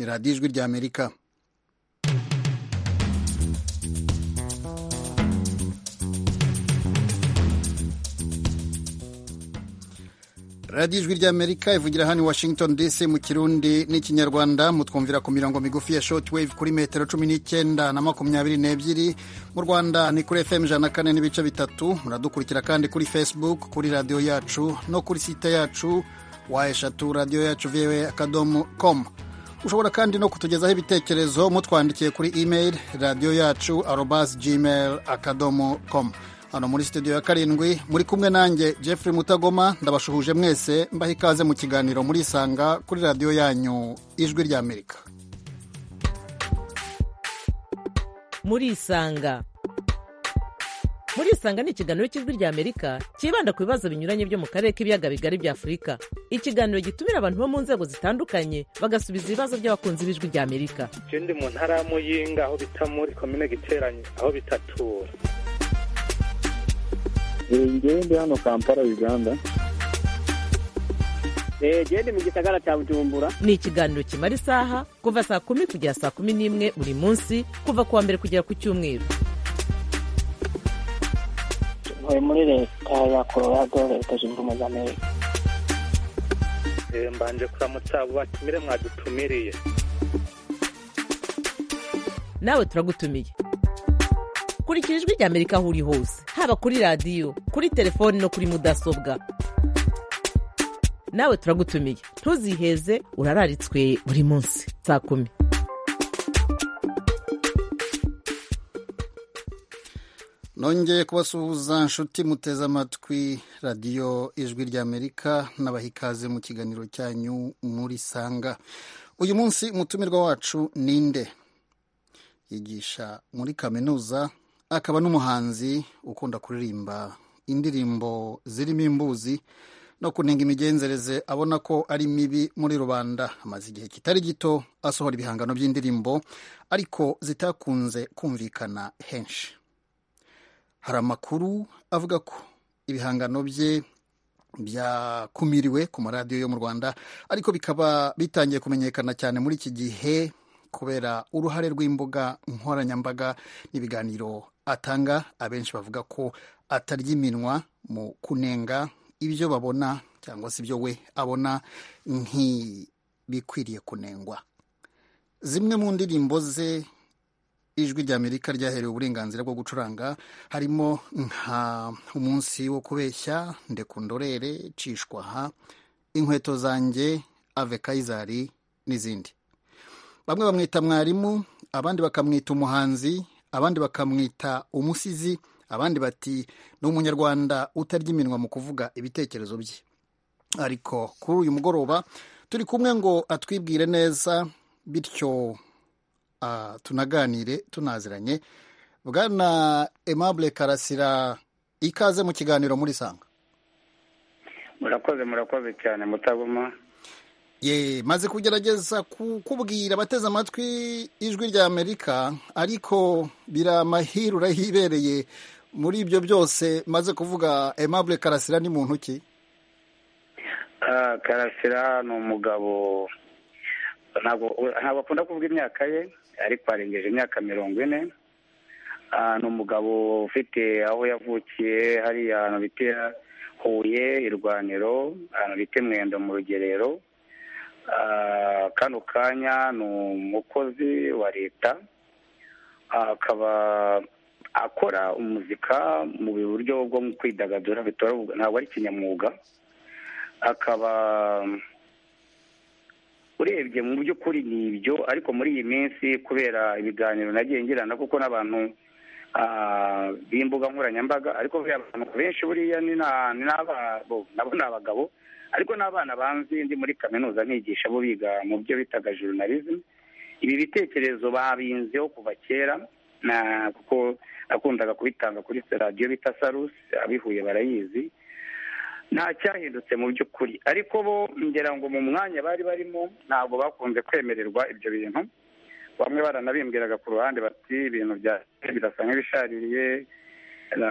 radiyo ijwi ry'amerika radiyo ijwi ry'amerika ivugira hano i washington dc mu kirundi n'ikinyarwanda mutwumvira ku mirongo migufi ya short wave kuri metero cumi n'icyenda na makumyabiri n'ebyiri mu rwanda ni kuri fm ijana na kane n'ibice bitatu muradukurikira kandi kuri facebook kuri radiyo yacu no kuri site yacu wa eshatu radiyo yacu voa akadomo com ushobora kandi no kutugezaho ibitekerezo mutwandikiye kuri email radiyo yacu arobas gmail akadomo com hano muri studio ya karindwi muri kumwe nanjye Jeffrey Mutagoma ndabashuhuje mwese mbaha ikaze mu kiganiro muri isanga kuri radiyo yanyu ijwi ry'Amerika muri isanga muri isanga ni ikiganiro cy'ijwi ry'amerika cyibanda ku bibazo binyuranye byo mu karere k'ibiyaga bigari bya afurika ikiganiro gitumira abantu bo mu nzego zitandukanye bagasubiza ibibazo by'abakunzi b'ijwi ry'amerika ikindi mu ntara ya muyinga aho bita muri komine giteranye aho bitatura njyewe ndi hano kampala uganda ndi mu gisagara cya bujumbura ni ikiganiro kimara isaha kuva saa kumi kugera saa kumi n'imwe buri munsi kuva ku wa mbere kugera ku cyumweru ntuye muri leta ya colorado leta zunze ubumwe za amerika mbanje kuramutsa abo batumire mwadutumiriye nawe turagutumiye kurikira ijwi ry'amerika aho uri hose haba kuri radiyo kuri telefoni no kuri mudasobwa nawe turagutumiye ntuziheze urararitswe buri munsi saa kumi nongeye kubasuhuza nshuti muteze amatwi radiyo ijwi ry'amerika n'abaha ikaze mu kiganiro cyanyu muri sanga uyu munsi umutumirwa wacu ninde yigisha muri kaminuza akaba n'umuhanzi ukunda kuririmba indirimbo zirimo imbuzi no kunenga imigenzereze abona ko ari mibi muri rubanda amaze igihe kitari gito asohora ibihangano by'indirimbo ariko zitakunze kumvikana henshi hari amakuru avuga ko ibihangano bye byakumiriwe ku maradiyo yo mu rwanda ariko bikaba bitangiye kumenyekana cyane muri iki gihe kubera uruhare rw'imbuga nkoranyambaga n'ibiganiro atanga abenshi bavuga ko atarya iminwa mu kunenga ibyo babona cyangwa se ibyo we abona ntibikwiriye kunengwa zimwe mu ndirimbo ze ijwi ry'amerika ryaherewe uburenganzira bwo gucuranga harimo nka umunsi wo kubeshya ndekundorere cishwaha inkweto zanjye ave kayizari n'izindi bamwe bamwita mwarimu abandi bakamwita umuhanzi abandi bakamwita umusizi abandi bati ni umunyarwanda utarya iminwa mu kuvuga ibitekerezo bye ariko kuri uyu mugoroba turi kumwe ngo atwibwire neza bityo tunaganire tunaziranye bwana aimable karasira ikaze mu kiganiro muri sanga murakoze murakoze cyane mutaguma ye maze kugerageza kukubwira abateze amatwi ijwi rya amerika ariko biri amahirwe urahibereye muri ibyo byose maze kuvuga aimable karasira ni muntu ki karasira ni umugabo ntabwo akunda kuvuga imyaka ye ariko arengeje imyaka mirongo ine ni umugabo ufite aho yavukiye hariya ahantu bita huye irwaniro ahantu bita mwendo mu rugerero kano kanya ni umukozi wa leta akaba akora umuzika mu buryo bwo kwidagadura ntabwo ari kinyamwuga akaba urebye mu by'ukuri ni ibyo ariko muri iyi minsi kubera ibiganiro nagiye ngirana kuko n'abantu b'imbuga nkoranyambaga ariko abantu benshi buriya ni nabo ni abagabo ariko n'abana banzi ndi muri kaminuza nigisha bo biga mu byo bitaga journalism ibi bitekerezo babinzeho kuva kera kuko nakundaga kubitanga kuri radiyo bita sarusi abihuye barayizi nta cyahindutse mu by'ukuri ariko bo ngira ngo mu mwanya bari barimo ntabwo bakunze kwemererwa ibyo bintu bamwe baranabimbwiraga ku ruhande bati ibintu bya birasa nk'ibishaririye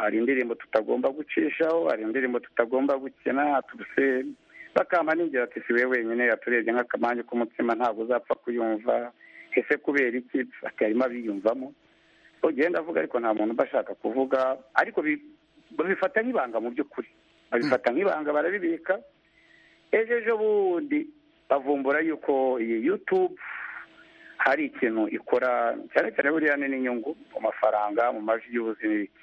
hari indirimbo tutagomba gucishaho hari indirimbo tutagomba gukina tubuse sakama ningira ati si we wenyine yaturebye nk'akamanyu k'umutsima ntabwo uzapfa kuyumva ese kubera iki ati harimo abiyumvamo ugenda avuga ariko nta muntu uba ashaka kuvuga ariko bi- babifata nk'ibanga mu by'ukuri babifata nk'ibanga barabibika ejo ejo bundi bavumbura yuko iyi yutube hari ikintu ikora cyane cyane buriya ni n'inyungu mu mafaranga mu majwi y'ubuzi n'ibiki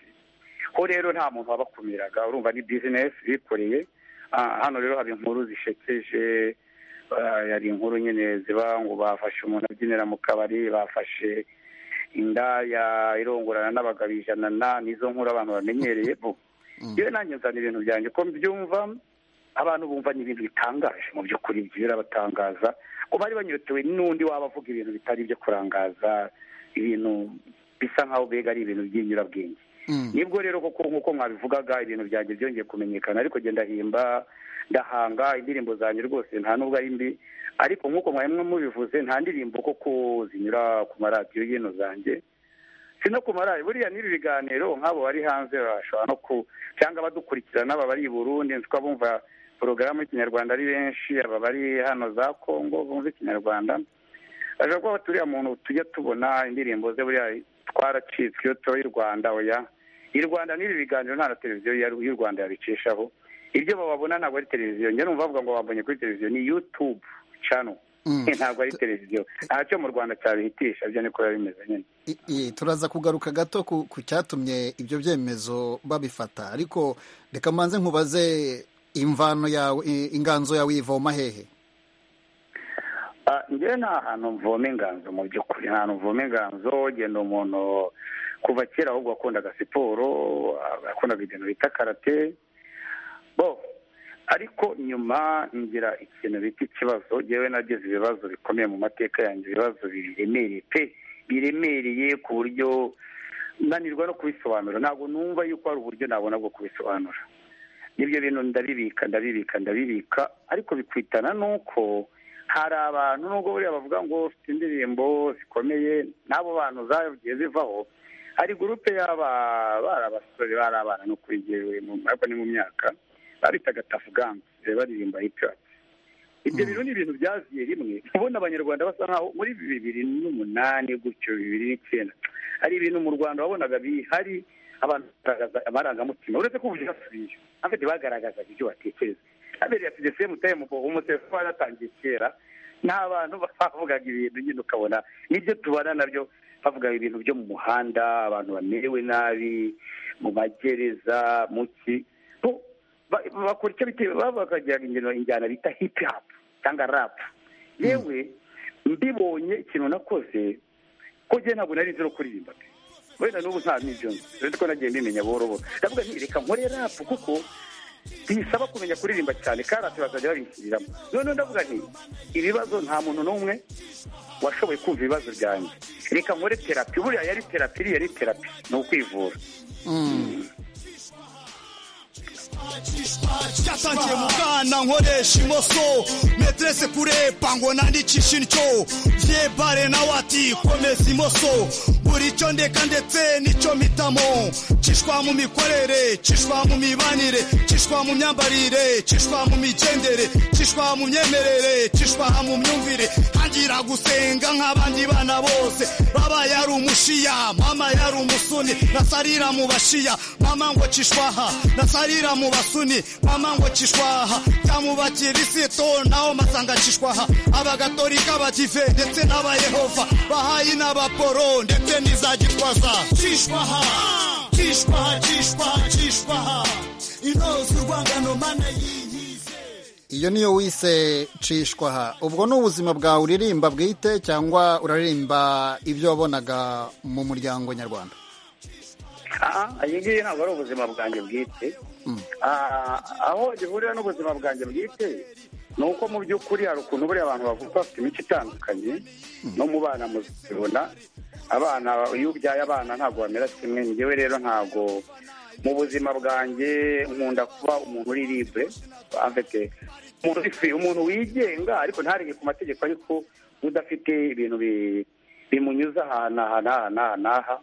ho rero nta muntu wabakumiraga urumva ni bizinesi bikoreye Ah, hano rero haba inkuru zishekeje ah, hari inkuru nyine ziba ngo bafashe umuntu abyinira mu kabari bafashe indaya irongorana n'abagabo ijana na nizo nkuru abantu bamenyereye bo yewe nanjye nzana ibintu byanjye ko mbyumva abantu bumva ni ibintu bitangaje mu by'ukuri birabatangaza ko bari banyotewe n'undi waba avuga ibintu bitari ibyo kurangaza ibintu bisa nk'aho mbega ari ibintu by'inyurabwenge nibwo rero koko nk'uko mwabivugaga ibintu byanjye byongeye kumenyekana ariko genda ndahimba ndahanga indirimbo zanjye rwose nta nubwo ari mbi ariko nk'uko mwari mubivuze nta ndirimbo koko zinyura ku maradiyo y'ino zanjye si no ku maradiyo buriya n'ibi biganiro nk'abo bari hanze bashobora no ku cyangwa badukurikirana aba bari i burundi nzi ko bumva porogaramu y'ikinyarwanda ari benshi aba bari hano za kongo bumva ikinyarwanda ashobora kuba turiya muntu tujya tubona indirimbo ze buriya twaracitswe iyo tuba i rwanda oya i rwanda n'ibi biganiro nta na televiziyo ya- y'u rwanda yabicishaho ibyo bababona ntabwo ari televiziyo njye numva bavuga ngo babonye kuri televiziyo ni yutube cano Mm. ntabwo ari televiziyo ntacyo mu rwanda cyabihitisha ibyo niko biba bimeze nyine I- i- turaza kugaruka gato ku ku cyatumye ibyo byemezo babifata ariko reka mbanze nkubaze imvano yawe i- inganzo yawe ivoma hehe Ah, njyewe nta hantu mvoma inganzo mu by'ukuri nta hantu mvoma inganzo genda umuntu kuva kera ahubwo wakundaga siporo ah, yakundaga ibintu bita karate bo ariko nyuma ngira ikintu bita ikibazo njyewe nagize ibibazo bikomeye mu mateka yanjye ibibazo biremereye pe biremereye ku buryo nanirwa no kubisobanura ntabwo numva yuko hari uburyo nabona bwo kubisobanura n'ibyo bintu ndabibika ndabibika ndabibika ariko bikwitana n'uko hari abantu nubwo buriya bavuga ngo ufite indirimbo zikomeye n'abo bantu zagiye zivaho hari gurupe y'aba bari abasore bari abana no kwigewe ariko ni mu myaka babitaga tafugansi baririmba hipiwati ibyo bintu ni ibintu byaziye rimwe ubona abanyarwanda basa nkaho muri bibiri n'umunani gutyo bibiri n'icyenda hari ibintu mu rwanda wabonaga bihari abantu bagaragaza amarangamutima uretse ko uburyo basubiye afite bagaragazaga ibyo batekereza abereye ati dese mutaye mu bobo umutefu wari yatangiye kera n'abantu bavugaga ibintu nyine ukabona nibyo tubana nabyo bavuga ibintu byo mu muhanda abantu bamerewe nabi mu magereza mu ki bo- ba- bakora icyo bitewe baba bakagira ingeno injyana bita hip hop cyangwa rap yewe mbibonye ikintu nakoze ko njye ntabwo nari nzi no kuririmba pe wenda n'ubu nta n'ibyo nzi uretse ko nagiye mbimenya buhoro buhoro ndavuga nti reka nkore rap kuko bisaba kumenya kuririmba cyane karate bakajya babishyiriramo noneho ndavuga nti ibibazo nta muntu n'umwe washoboye kumva ibibazo byanjye reka nkore terapi buriya yari terapi iriya ni terapi ni ukwivura cyatangiye mu bwana nkoresha imoso meterese kurepa ngo nandikishe indyo byebare nawe ati komeza imoso buri cyo ndeka ndetse n'icyo mpitamo kishwa mu mikorere kishwa mu mibanire kishwa mu myambarire kishwa mu migendere kishwa mu myemerere kishwa mu myumvire ntangira gusenga nk'abandi bana bose baba yari umushiya mama yari umusuni nasarira mu bashiya mama ngo kishwaha nasarira mu basuni mama ngo kishwaha cyamubakirisito naho masanga kishwaha abagatolika bakive ndetse n'abayehova bahayi n'abaporo ndetse n'iza gitwaza kishwaha kishwaha kishwaha kishwaha intozi urwangano mana y'inkize iyo niyo wise cishwaha ubwo ni ubuzima bwawe uririmba bwite cyangwa uraririmba ibyo wabonaga mu muryango nyarwanda aha iyi ngiyi ntabwo ari ubuzima bwanjye bwite Ah, aho gihurira n'ubuzima bwanjye bwite ni uko mu by'ukuri hari ukuntu buriya abantu bavuga bafite imico itandukanye no mu bana muzibona abana iyo ubyaye abana ntabwo bamera kimwe njyewe rero ntabwo mu buzima bwanjye nkunda kuba umuntu uri libre afite umuntu uri free, umuntu wigenga ariko ntarenge ku mategeko ariko udafite ibintu bi- bimunyuza aha n'aha n'aha n'aha n'aha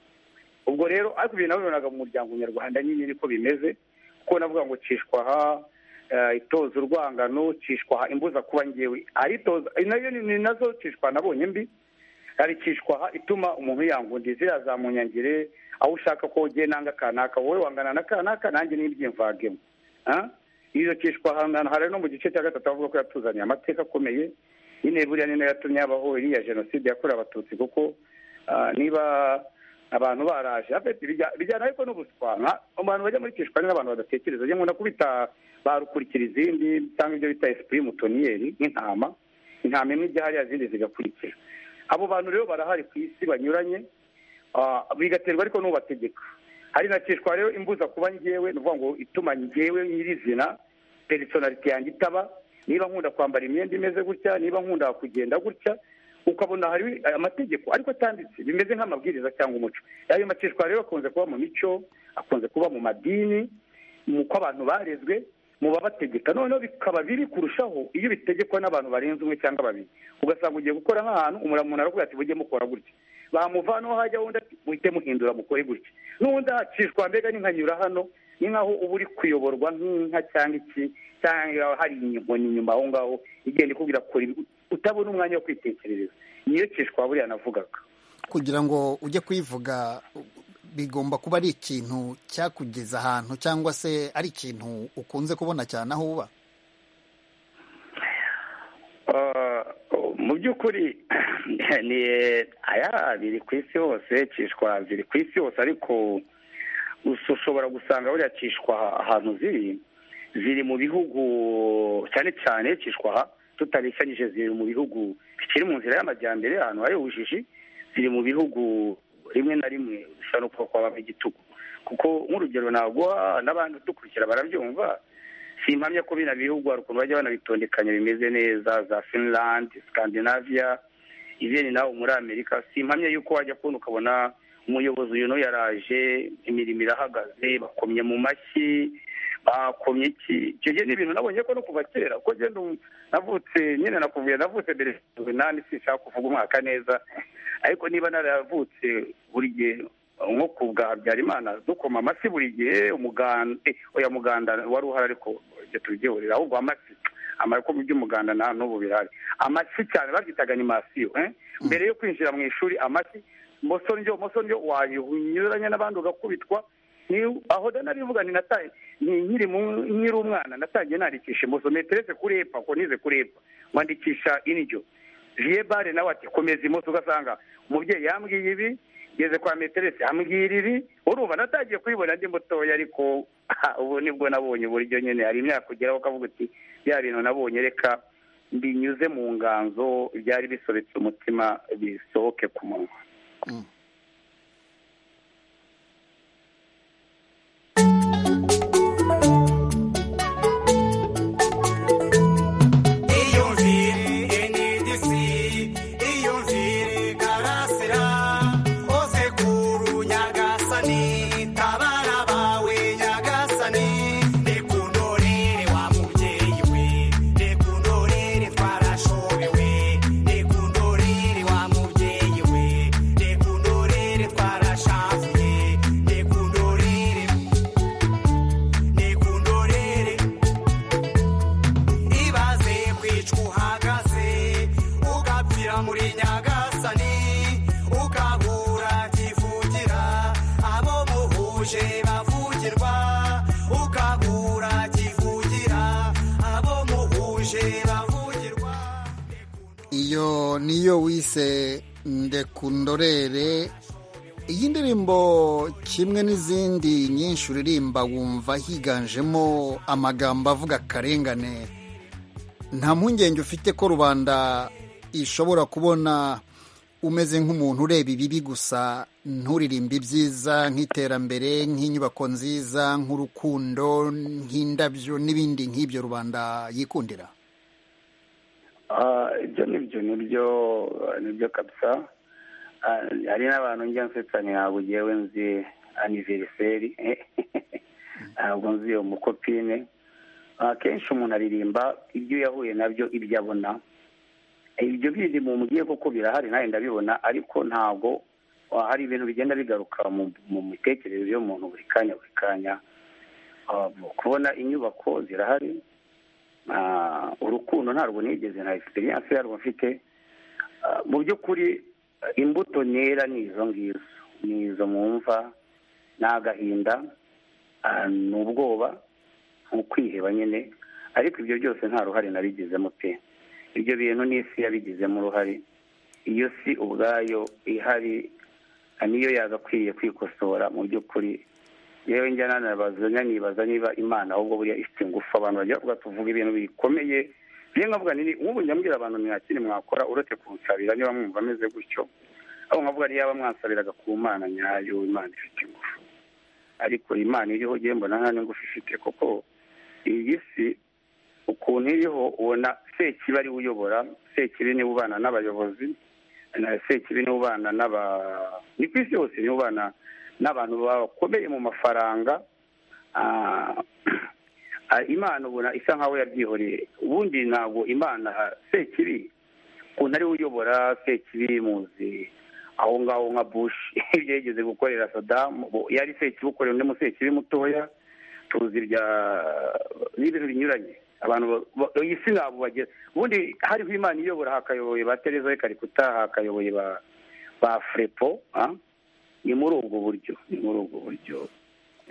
ubwo rero ariko ibintu nabibonaga mu muryango nyarwanda nyine niko bimeze kuko navuga ngo cishwaha itoza urwangano cishwa imbuza kuba ngewe aritoza nayo ni nazo cishwa nabonye mbi arikishwaha ituma umuntu yangundiye ziriya za munyangire aho ushaka ko ugiye nanga kanaka wowe wangana na kanaka nanjye n'ibyimvagemo iyo kishwa ahantu hari no mu gice cya gatatu avuga ko yatuzaniye amateka akomeye nyine buriya ni nayo yatumye habaho iriya jenoside yakorewe abatutsi kuko niba abantu baraje bijyana ariko n'ubuswa mu bantu bajya muri kishwa ni n'abantu badatekereza njye nkunda kubita barukurikira izindi cyangwa ibyo bita esipu y'umutoniyeri nk'intama intama imwe ijya hariya izindi zigakurikira abo bantu rero barahari ku isi banyuranye bigaterwa ariko n'ubategeka hari na kishwa rero imbuza kuba ngewe ni ukuvuga ngo ituma ngewe nyirizina perisonarite yanjye itaba niba nkunda kwambara imyenda imeze gutya niba nkunda kugenda gutya ukabona hari amategeko ariko atanditse bimeze nk'amabwiriza cyangwa umuco ayo macishwa rero akunze kuba mu mico akunze kuba mu madini mu ko abantu barezwe mu babategeka noneho bikaba biri kurushaho iyo bitegekwa n'abantu barenze umwe cyangwa babiri ugasanga ugiye gukora nk'ahantu umuntu aravuga ati mujye mukora gutya bamuvanaho hajya wundi ati muhite muhindura mukore gutya n'undi ahacishwa mbega n'inkanyura hano ni nk'aho uba uri kuyoborwa nk'inka cyangwa iki cyangwa hari inkoni inyuma aho ngaho igenda ikubwira kora utabona umwanya wo kwitekerereza niyo cishwa buriya navugaga kugira ngo ujye kuyivuga bigomba kuba ari ikintu cyakugeza ahantu cyangwa se ari ikintu ukunze kubona cyane aho uba mu by'ukuri ni aya biri ku isi hose cishwa ziri ku isi hose ariko ushobora gusanga buriya cishwa ahantu ziri ziri mu bihugu cyane cyane cishwa tutabisanyije ziri mu bihugu bikiri mu nzira y'amajyambere ahantu hari ubujiji ziri mu bihugu rimwe na rimwe bisa no kuba kwabamo igitugu kuko nk'urugero naguha n'abandi dukurikira barabyumva si impamya ko bino bihugu hari ukuntu bajya banabitondekanya bimeze neza za finland scandinavia izindi nawe muri amerika si impamya y'uko wajya kubona ukabona umuyobozi uyu n'uyu yaraje imirimo irahagaze bakomye mu mashyi bakomye iki icyo gihe ni ibintu nabonye ko no kuva kera kuko ngenda navutse nyine nakuvuye navutse mbere nani sinshaka kuvuga umwaka neza ariko niba naravutse buri gihe nko ku bwa habyarimana dukoma amasi buri gihe umuganda oya muganda wari uhari ariko ibyo tubyihurira ahubwo amasi amara ko mu by'umuganda nta n'ubu bihari amasi cyane babyitaga ni masiyo mbere yo kwinjira mu ishuri amasi mosondyo mosondyo wayinyuranya n'abandi ugakubitwa aho narivuga ni nataye nkiri nkiri umwana natangiye nandikisha imoso meterese kurepa ko nize kurepa wandikisha indyo bare nawe ati komeza imoso ugasanga umubyeyi yambwiye ibi ngeze kwa meterese ambwira ibi urumva natangiye kuyibona ndi mutoya ariko ubu nibwo nabonye uburyo nyine hari imyaka ugeraho ukavuga uti bya bintu nabonye reka binyuze mu nganzo byari bisobetse umutima bisohoke ku munwa iyo niyo wise ndekundorere iyi ndirimbo kimwe n'izindi nyinshi uririmba wumva higanjemo amagambo avuga akarengane nta mpungenge ufite ko rubanda ishobora kubona umeze nk'umuntu ureba ibibi gusa nturirimba ibyiza nk'iterambere nk'inyubako nziza nk'urukundo nk'indabyo n'ibindi nk'ibyo rubanda yikundira ibyo nibyo nibyo nibyo kabisa hari n'abantu njya nsetsa ntabwo ugewe nzi aniveriseri ntabwo nzi uwo mukopine akenshi umuntu aririmba ibyo yahuye nabyo ibyo abona ibyo bindi mu mugiye koko birahari nawe ndabibona ariko ntabwo hari ibintu bigenda bigaruka mu mitekerereze y'umuntu buri kanya buri kanya kubona inyubako zirahari urukundo ntabwo nigeze na egisperiyanse yarwo mfite mu by'ukuri imbuto ntera ni izo ngizo ni izo mwumva ni agahinda ni ubwoba ni ukwiheba nyine ariko ibyo byose nta ruhare nabigizemo pe ibyo bintu n'isi yabigizemo uruhare iyo si ubwayo ihari niyo yagakwiye kwikosora mu by'ukuri yewe njya nibaza niba imana ahubwo buriya ifite ingufu abantu bajya bavuga tuvuga ibintu bikomeye bimwe nkavuga nini nk'ubu nyambwira abantu mwakiri mwakora uretse kunsabira niba mwumva ameze gutyo aho nkavuga yaba mwansabiraga ku mana nyayo imana ifite ingufu ariko imana iriho ugiye mbona nta n'ingufu ifite kuko iyi si ukuntu iriho ubona sekibi ariwe uyobora sekibi niwe ubana n'abayobozi sekibi niwe ubana n'aba ni ku isi yose niwe ubana n'abantu bakomeye mu mafaranga imana ubona isa nkaho yabyihoreye ubundi ntabwo imana sekibi ukuntu ariwe uyobora sekibi muzi aho ngaho nka bushi ibyo yigeze gukorera sadamu yari sekibi ukorera undi musekibi mutoya tuzi n'ibintu binyuranye abantu iyi si ntabwo bagera ubundi hariho imana iyobora hakayoboye ba tereza karikuta hakayoboye ba furepo ni muri ubwo buryo ni muri ubwo buryo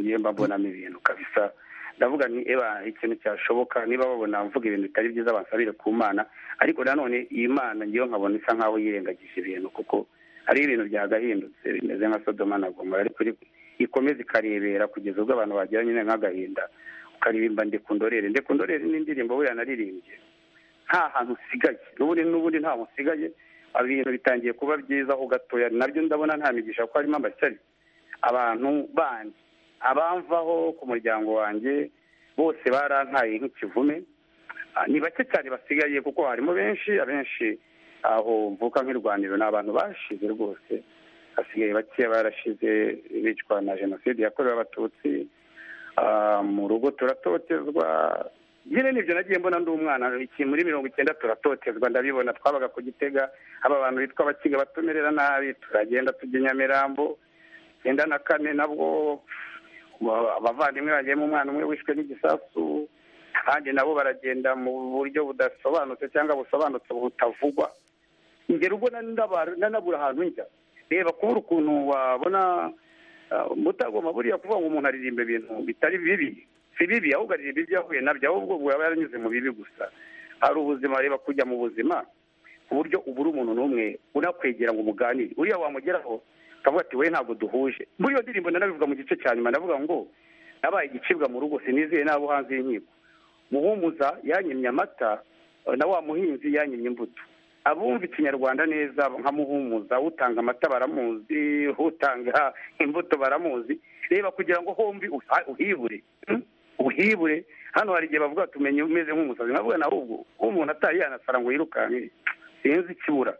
ngiye mbabonamo ibintu kabisa ndavuga ni eba ikintu cyashoboka niba babona mvuga ibintu bitari byiza bansabire ku mana ariko nanone iyi mana ngewe nkabona isa nkaho yirengagije ibintu kuko hariho ibintu byagahindutse bimeze nka sodoma na gomora ariko ikomeza ikarebera kugeza ubwo abantu bagira nyine nk'agahinda ukaririmba ndekundorere ndekundorere n'indirimbo buriya naririmbye nta hantu usigaye n'ubundi n'ubundi nta hantu usigaye ibintu bitangiye kuba byiza aho gatoya nabyo ndabona nta migisha ko harimo amashyari abantu bandi abamvaho ku muryango wanjye bose barantaye nk'ikivume ni bake cyane basigaye kuko harimo benshi abenshi aho mvuka nk'irwaniro ni abantu bashize rwose basigaye bake barashize bicwa na jenoside yakorewe abatutsi mu rugo turatotezwa nyine nibyo nagiye mbona ndi umwana muri mirongo icyenda turatotezwa ndabibona twabaga ku gitega aba bantu bitwa abakiga batumerera nabi turagenda tujya i nyamirambo icyenda na kane nabwo abavandimwe bagiyemo umwana umwe wishwe n'igisasu kandi nabo baragenda mu buryo budasobanutse cyangwa busobanutse butavugwa ingero ubwo nanabura ahantu njya reba kubura ukuntu wabona mutagomba buriya kuvuga ngo umuntu aririmba ibintu bitari bibi si bibi ahubwo aririmba ibyo yahuye nabyo ahubwo yaba yaranyuze mu bibi gusa hari ubuzima reba kujya mu buzima ku buryo ubura umuntu n'umwe unakwegera ngo umuganire uriya wamugeraho akavuga ati we ntabwo duhuje muri iyo ndirimbo nanabivuga mu gice cya nyuma ndavuga ngo nabaye igicibwa mu rugo sinizeye n'abo hanze y'inkiko muhumuza yanyemye amata na wa muhinzi yanyemye imbuto abumva ikinyarwanda neza nka muhumuza utanga amata baramuzi utanga imbuto baramuzi reba kugira ngo hombi uhibure uhibure hano hari igihe bavuga tumenye umeze nk'umusazi nkavuga nawe ubwo umuntu ataye yanasara ngo yirukanke sinzi ikibura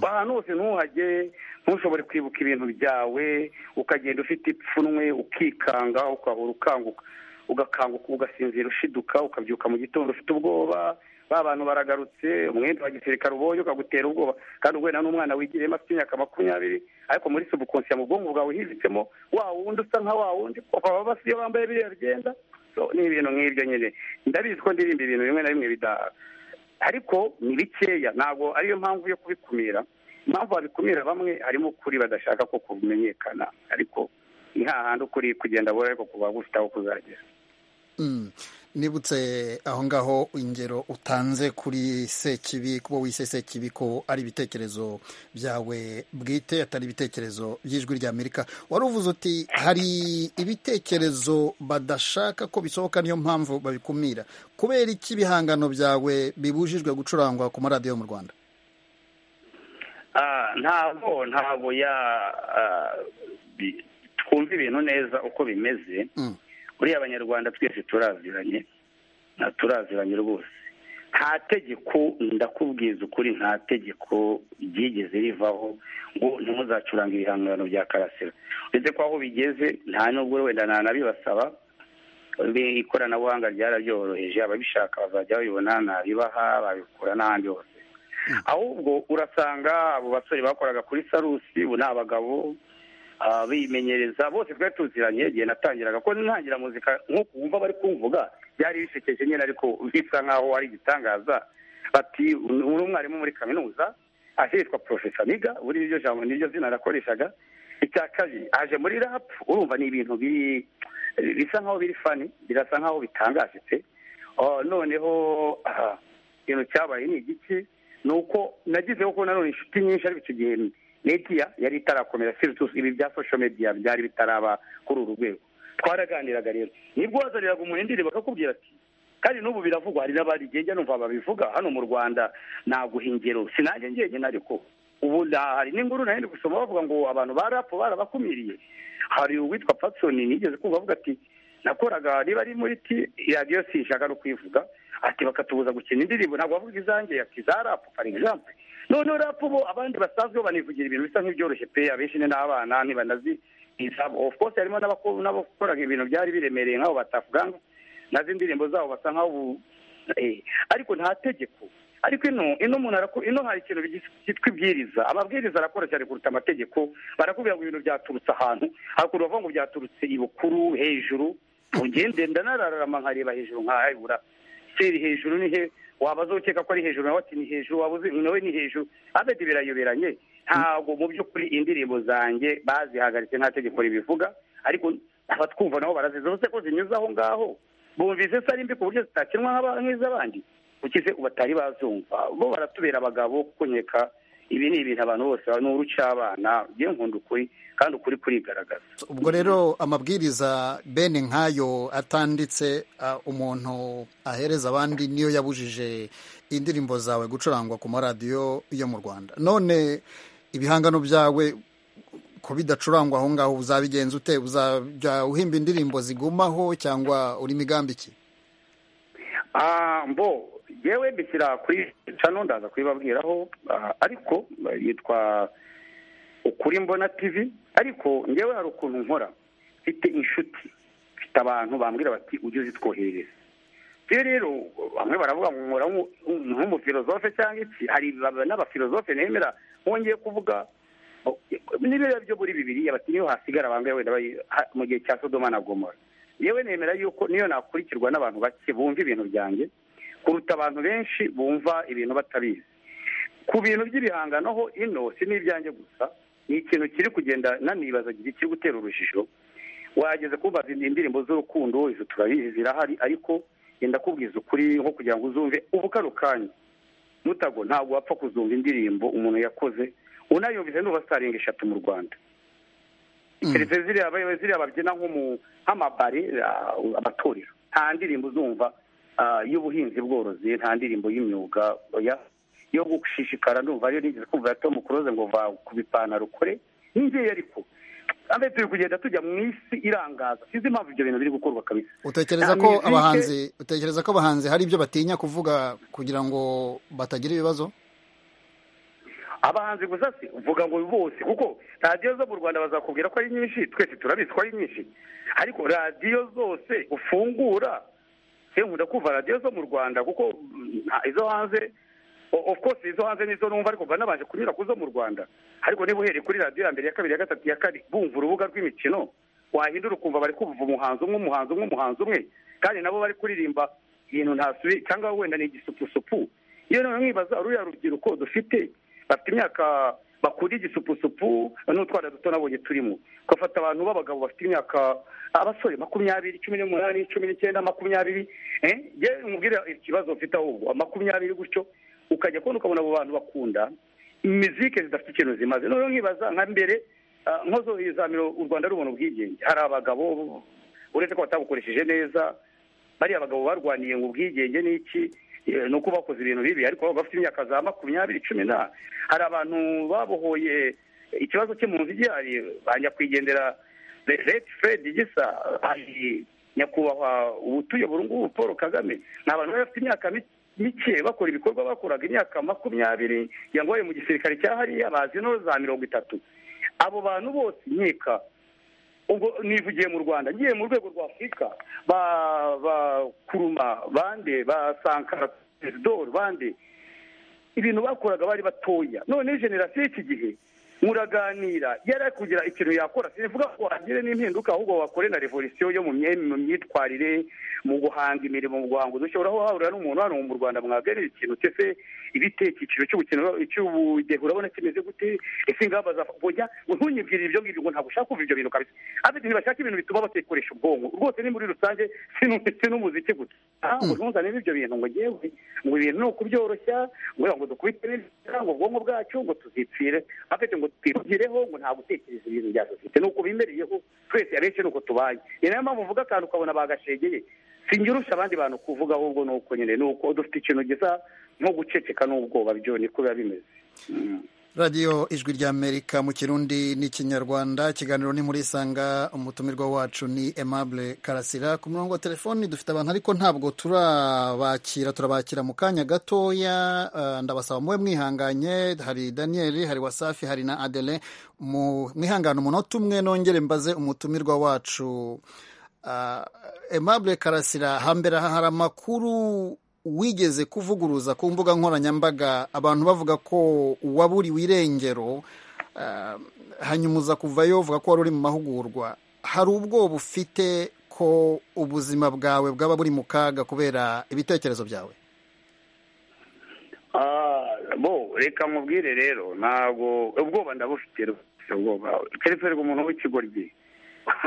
ahantu hose ntuhage ntushobore kwibuka ibintu byawe ukagenda ufite ipfunwe ukikanga ukahora ukanguka ugakanguka ugasinzira ushiduka ukabyuka mu gitondo ufite ubwoba ba bantu baragarutse umwenda wa gisirikare ubonye ukagutera ubwoba kandi ubwo n'umwana wigiriyemo afite imyaka makumyabiri ariko muri subukonsiya mu bwonko bwawe hibitsemo wa wundi usa nka wa wundi baba basa iyo bambaye biriya byenda ni ibintu nk'ibyo nyine ndabizi ko ndirimba ibintu bimwe na bimwe bidaha ariko ni bikeya ntabwo ariyo mpamvu yo kubikumira impamvu babikumira bamwe harimo ukuri badashaka ko kumenyekana ariko ni hahandi ukuri kugenda bora ariko kuba gufite aho kuzagera nibutse aho ngaho ingero utanze kuri sekibi kuba wise sekibi ko ari ibitekerezo byawe bwite atari ibitekerezo by'ijwi ry'amerika wari uvuze uti hari ibitekerezo badashaka ko bisohoka niyo mpamvu babikumira kubera iki ibihangano byawe bibujijwe gucurangwa ku maradiyo yo mu rwanda ntabwo ntabwo twumva ibintu neza uko bimeze buriya abanyarwanda twese turaziranye turaziranye rwose nta tegeko ndakubwiza ukuri nta tegeko ryigeze rivaho ngo ntimuzacuranga ibihangano bya karasira uretse ko aho bigeze nta nubwo wenda ntanabibasaba ikoranabuhanga ryarabyoroheje ababishaka bazajya babibona nabibaha babikura n'ahandi hose ahubwo urasanga abo basore bakoraga kuri sarusi ubu ni abagabo bimenyereza bose twari tuziranye igihe natangiraga ko ntangira muzika nk'uko wumva bari kumvuga byari bisekeje nyine ariko bisa nk'aho ari igitangaza bati uri umwarimu muri kaminuza ahitwa porofesa niga buri niryo jambo niryo zina nakoreshaga icya kabiri aje muri rapu urumva ni ibintu biri bisa nk'aho biri fani birasa nk'aho bitangaje pe noneho ikintu cyabaye ni igiki ni uko nagize kuko nanone inshuti nyinshi ariko icyo gihe mediya yari itarakomera siritusi ibi bya sosho mediya byari bitaraba kuri uru rwego twaraganiraga rero nibwo wazaniraga umuntu indirimbo bakakubwira ati kandi n'ubu biravugwa hari n'abandi ngenda numva babivuga hano mu rwanda naguhingiro sinange ngenge ariko ubu hari n'inkuru nayo ndi gusoma bavuga ngo abantu ba rapu barabakumiriye hari uwitwa patsoni nigeze kumva avuga ati nakoraga niba ari muri ti radiyo sinshaka no kwivuga ati bakatubuza gukina indirimbo ntabwo bavuga izange ati za rapu fari egizampe noneho rapu bo abandi basanzwe banivugira ibintu bisa nk'ibyoroshye pe abenshi ni n'abana ntibanazi izabo of course harimo n'abakoraga ibintu byari biremereye nk'abo batavuganga nazo indirimbo zabo basa nk'aho ariko nta tegeko ariko ino ino umuntu ino hari ikintu cyitwa ibwiriza amabwiriza arakora cyane kuruta amategeko barakubwira ngo ibintu byaturutse ahantu hakurya bavuga ngo byaturutse ibukuru hejuru ugende ndanararama nkareba hejuru nkayibura seri hejuru ni he wabaza ukeka ko ari hejuru nawe ati ni hejuru wabuze nawe ni hejuru abedi birayoberanye ntabwo mu by'ukuri indirimbo zanjye bazihagaritse nta tegeko ribivuga ariko abatwumva nabo barazizi ko zinyuze aho ngaho bumvise se ari mbi ku buryo zitakinwa nk'iz'abandi ukize batari bazumva bo baratubera abagabo kunyeka ibi ni ibintu abantu bose ni urucabana byo nkunda ukuri kandi ukuri kurigaragaza ubwo rero amabwiriza bene nk'ayo atanditse umuntu ahereza abandi niyo yabujije indirimbo zawe gucurangwa ku maradiyo yo mu rwanda none ibihangano byawe ko bidacurangwa aho ngaho uzabigenza ute uzajya uhimba indirimbo zigumaho cyangwa uri migambi iki mbo yewe mbishyira kuri cano ndaza kubibabwiraho ariko yitwa ukuri mbona tivi ariko ngewe hari ukuntu nkora mfite inshuti mfite abantu bambwira bati ujye uzitwoherereza rero rero bamwe baravuga ngo nkora nk'umufilozofe cyangwa iki hari n'abafilozofe nemera wongeye kuvuga n'ibirere byo muri bibiri bati niyo hasigara bambwira wenda mu gihe cya sodoma na gomora yewe nemera yuko niyo nakurikirwa n'abantu bake bumva ibintu byanjye kuruta abantu benshi bumva ibintu batabizi ku bintu by'ibihangano ho ino si n'ibyanjye gusa ni ikintu kiri kugenda nanibaza kiri gutera urujijo wageze kubaza indirimbo z'urukundo izo turabizi zirahari ariko genda kubwiza ukuri nko kugira ngo uzumve ubukaro kanya mutago ntabwo wapfa kuzumva indirimbo umuntu yakoze unayumvise nuba sitaringi eshatu mu rwanda keretse ziriya babyina nk'amabare abatorero nta ndirimbo uzumva y'ubuhinzi bworozi nta ndirimbo y'imyuga yo gushishikara ndumva ariyo nigeze kumva ya tomu kuroze ngo va ku bipantaro ukore n'ingiyi ariko kandi turi kugenda tujya mu isi irangaza sinzi impamvu ibyo bintu biri gukorwa kabisa utekereza ko abahanzi utekereza ko abahanzi hari ibyo batinya kuvuga kugira ngo batagira ibibazo abahanzi gusa se uvuga ngo bose kuko radiyo zo mu rwanda bazakubwira ko ari nyinshi twese turabizi ko ari nyinshi ariko radiyo zose ufungura nkunda kumva radiyo zo mu rwanda kuko izo hanze of course izo hanze nizo numva ariko mba nabanje kunyura ku zo mu rwanda ariko niba uhereye kuri radiyo ya mbere ya kabiri ya gatatu ya kane bumva urubuga rw'imikino wahindura ukumva bari kumva umuhanzi umwe umuhanzi umwe umuhanzi umwe kandi nabo bari kuririmba ibintu ntasubi cyangwa wenda ni igisupusupu iyo noneho mwibaza ruriya rubyiruko dufite bafite imyaka bakunda igisupusupu n'utwana duto nabonye turimo ugafata abantu b'abagabo bafite imyaka abasore makumyabiri cumi n'umunani cumi n'icyenda makumyabiri yewe umubwira ikibazo mfite ahubwo makumyabiri gutyo ukajya kubona ukabona abo bantu bakunda imiziki zidafite ikintu zimaze noneho nkibaza nka mbere nkozo izamiro u rwanda rubona ubwigenge hari abagabo uretse ko batabukoresheje neza bariya bagabo barwaniye ngo ubwigenge ni iki ni uko bakoze ibintu bibi ariko bafite imyaka za makumyabiri cumi na hari abantu babohoye ikibazo cy'impunzi igihari bajya kwigendera leta fred gisa hari nyakubahwa ubutuyobora ubu ngubu paul kagame ni abantu bari bafite imyaka mike bakora ibikorwa bakoraga imyaka makumyabiri kugira ngo babe mu gisirikare cya hariya bazi no za mirongo itatu abo bantu bose nkeka ubwo nivugiye mu rwanda ngiye mu rwego rwa afurika bakuruma bande basankara perezida bande ibintu bakoraga bari batoya noneho generasiyo y'iki gihe muraganira yari ari kugira ikintu yakora sivuga ko wagire n'impinduka ahubwo wakore na revolisiyo yo mu myitwarire mu guhanga imirimo mu guhanga udushya urahahurira n'umuntu hano mu rwanda mwaganira ikintu cyose ibite icyiciro cy'ubudehe urabona kimeze gute ese ingamba zafungujya ngo ntunyibwire ibyo ngibyo ngo ntabwo ushaka kumva ibyo bintu kabisa abedi ntibashaka ibintu bituma bakikoresha ubwonko rwose ni muri rusange si n'umuziki gusa ngo ntuzane ibyo bintu ngo ngewe ngo ibintu ni ukubyoroshya ngo dukubite neza ngo ubwonko bwacu ngo tuzipfire abedi ngo twirugireho ngo nta gutekereza ibintu bya sosiyete ni uko bimereyeho twese abenshi ni uko tubaye ni nayo mpamvu uvuga akantu ukabona bagashegeye sinjyirusha abandi bantu kuvuga ahubwo ni uko nyine ni uko dufite ikintu gisa nko guceceka n'ubwoba byo niko biba bimeze radiyo ijwi ry'amerika mu kirundi n'ikinyarwanda ikiganiro ni muri sanga umutumirwa wacu ni aimable karasira ku murongo wa telefoni dufite abantu ariko ntabwo turabakira turabakira mu kanya gatoya ndabasaba mube mwihanganye hari daniel hari wasafi hari na adele mwihangane umunota umwe nongere mbaze umutumirwa wacu aimable karasira hambere aha hari amakuru wigeze kuvuguruza ku mbuga nkoranyambaga abantu bavuga ko waburiwe irengero hanyuma uza kuvayo uvuga ko wari uri mu mahugurwa hari ubwoba ufite ko ubuzima bwawe bwaba buri mu kaga kubera ibitekerezo byawe bo reka mubwire rero ntabwo ubwoba ndabufite rwose ubwoba keretse umuntu w'ikigoryi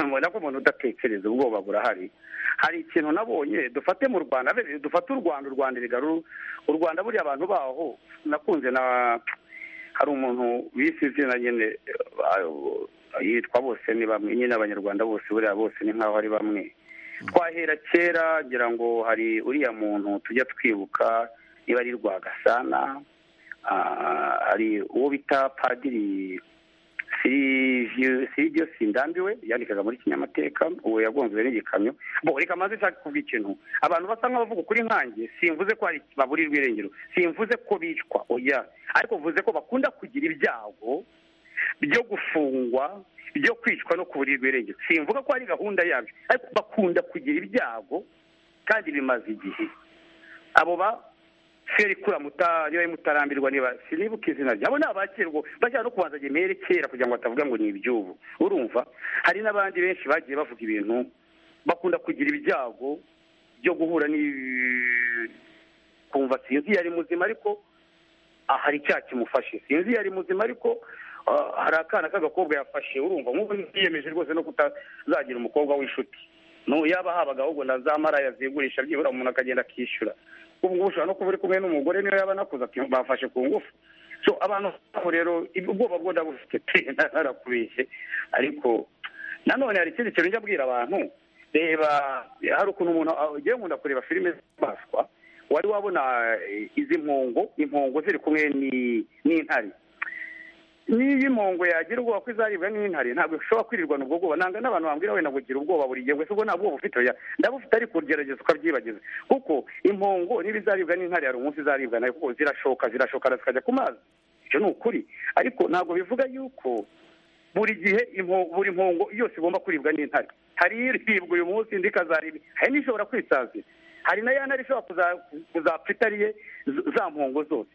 mubona ko umuntu udatekereza ubwoba burahari hari ikintu nabonye dufate mu rwanda dufate u rwanda u rwanda rigaruru u rwanda buriya abantu baho nakunze na hari umuntu bise izina nyine yitwa bose ni bamwe nyine abanyarwanda bose buriya bose ni nk'aho ari bamwe twahera kera ngira ngo hari uriya muntu tujya twibuka niba ari rwagasana hari uwo bita padiri sirivyo sindambiwe yandikaga muri kinyamateka uwo yagonzwe n'igikamyo bo reka maze nshaka kuvuga ikintu abantu basa nk'abavuga ukuri nkanjye simvuze ko hari baburirwa irengero simvuze ko bicwa oya ariko mvuze ko bakunda kugira ibyago byo gufungwa byo kwicwa no kuburirwa irengero simvuga ko hari gahunda yabyo ariko bakunda kugira ibyago kandi bimaze igihe abo ba serikura muta niba mutarambirwa niba sinibuka izina ryabo ni abakirwa bajya no kubanza gemere kera kugira ngo batavuga ngo ni iby'ubu urumva hari n'abandi benshi bagiye bavuga ibintu bakunda kugira ibyago byo guhura kumva sinzi yari muzima ariko hari icyaha kimufashe sinzi yari muzima ariko hari akana k'agakobwa yafashe urumva nk'ubu yiyemeje rwose no kutazagira umukobwa w'inshuti yaba habaga ahubwo na za maraya zigurisha byibura umuntu akagenda akishyura ubwo ushobora no kuba uri kumwe n'umugore niyo yaba anakuze bafashe ku ngufu so abantu babo rero ubwoba bwo ndabufite pe narakubeshye ariko nanone hari ikindi kintu njya abwira abantu reba hari ukuntu umuntu ugiye nkunda kureba filime z'inyamaswa wari wabona izi mpongo impongo ziri kumwe n'intare niyo impongo yagira ubwoba ko izaribwa n'intare ntabwo ishobora kwirirwana ubwo bwoba ntabwo n'abantu bambwira wenda ngo gira ubwoba buri gihe gusa ubwo nta bwoba ufite ndabufite ariko ugerageza ukabyibagiza kuko impongo niba izaribwa n'intare hari umunsi izaribwa nayo kuko zirashoka zirashoka zikajya ku mazi icyo ni ukuri ariko ntabwo bivuga yuko buri gihe buri mpongo yose igomba kuribwa n'intare hari iribwa uyu munsi indi ikazaribwa hari n'ishobora kwisazira hari na ya ntare ishobora kuzapfa itariye za mpongo zose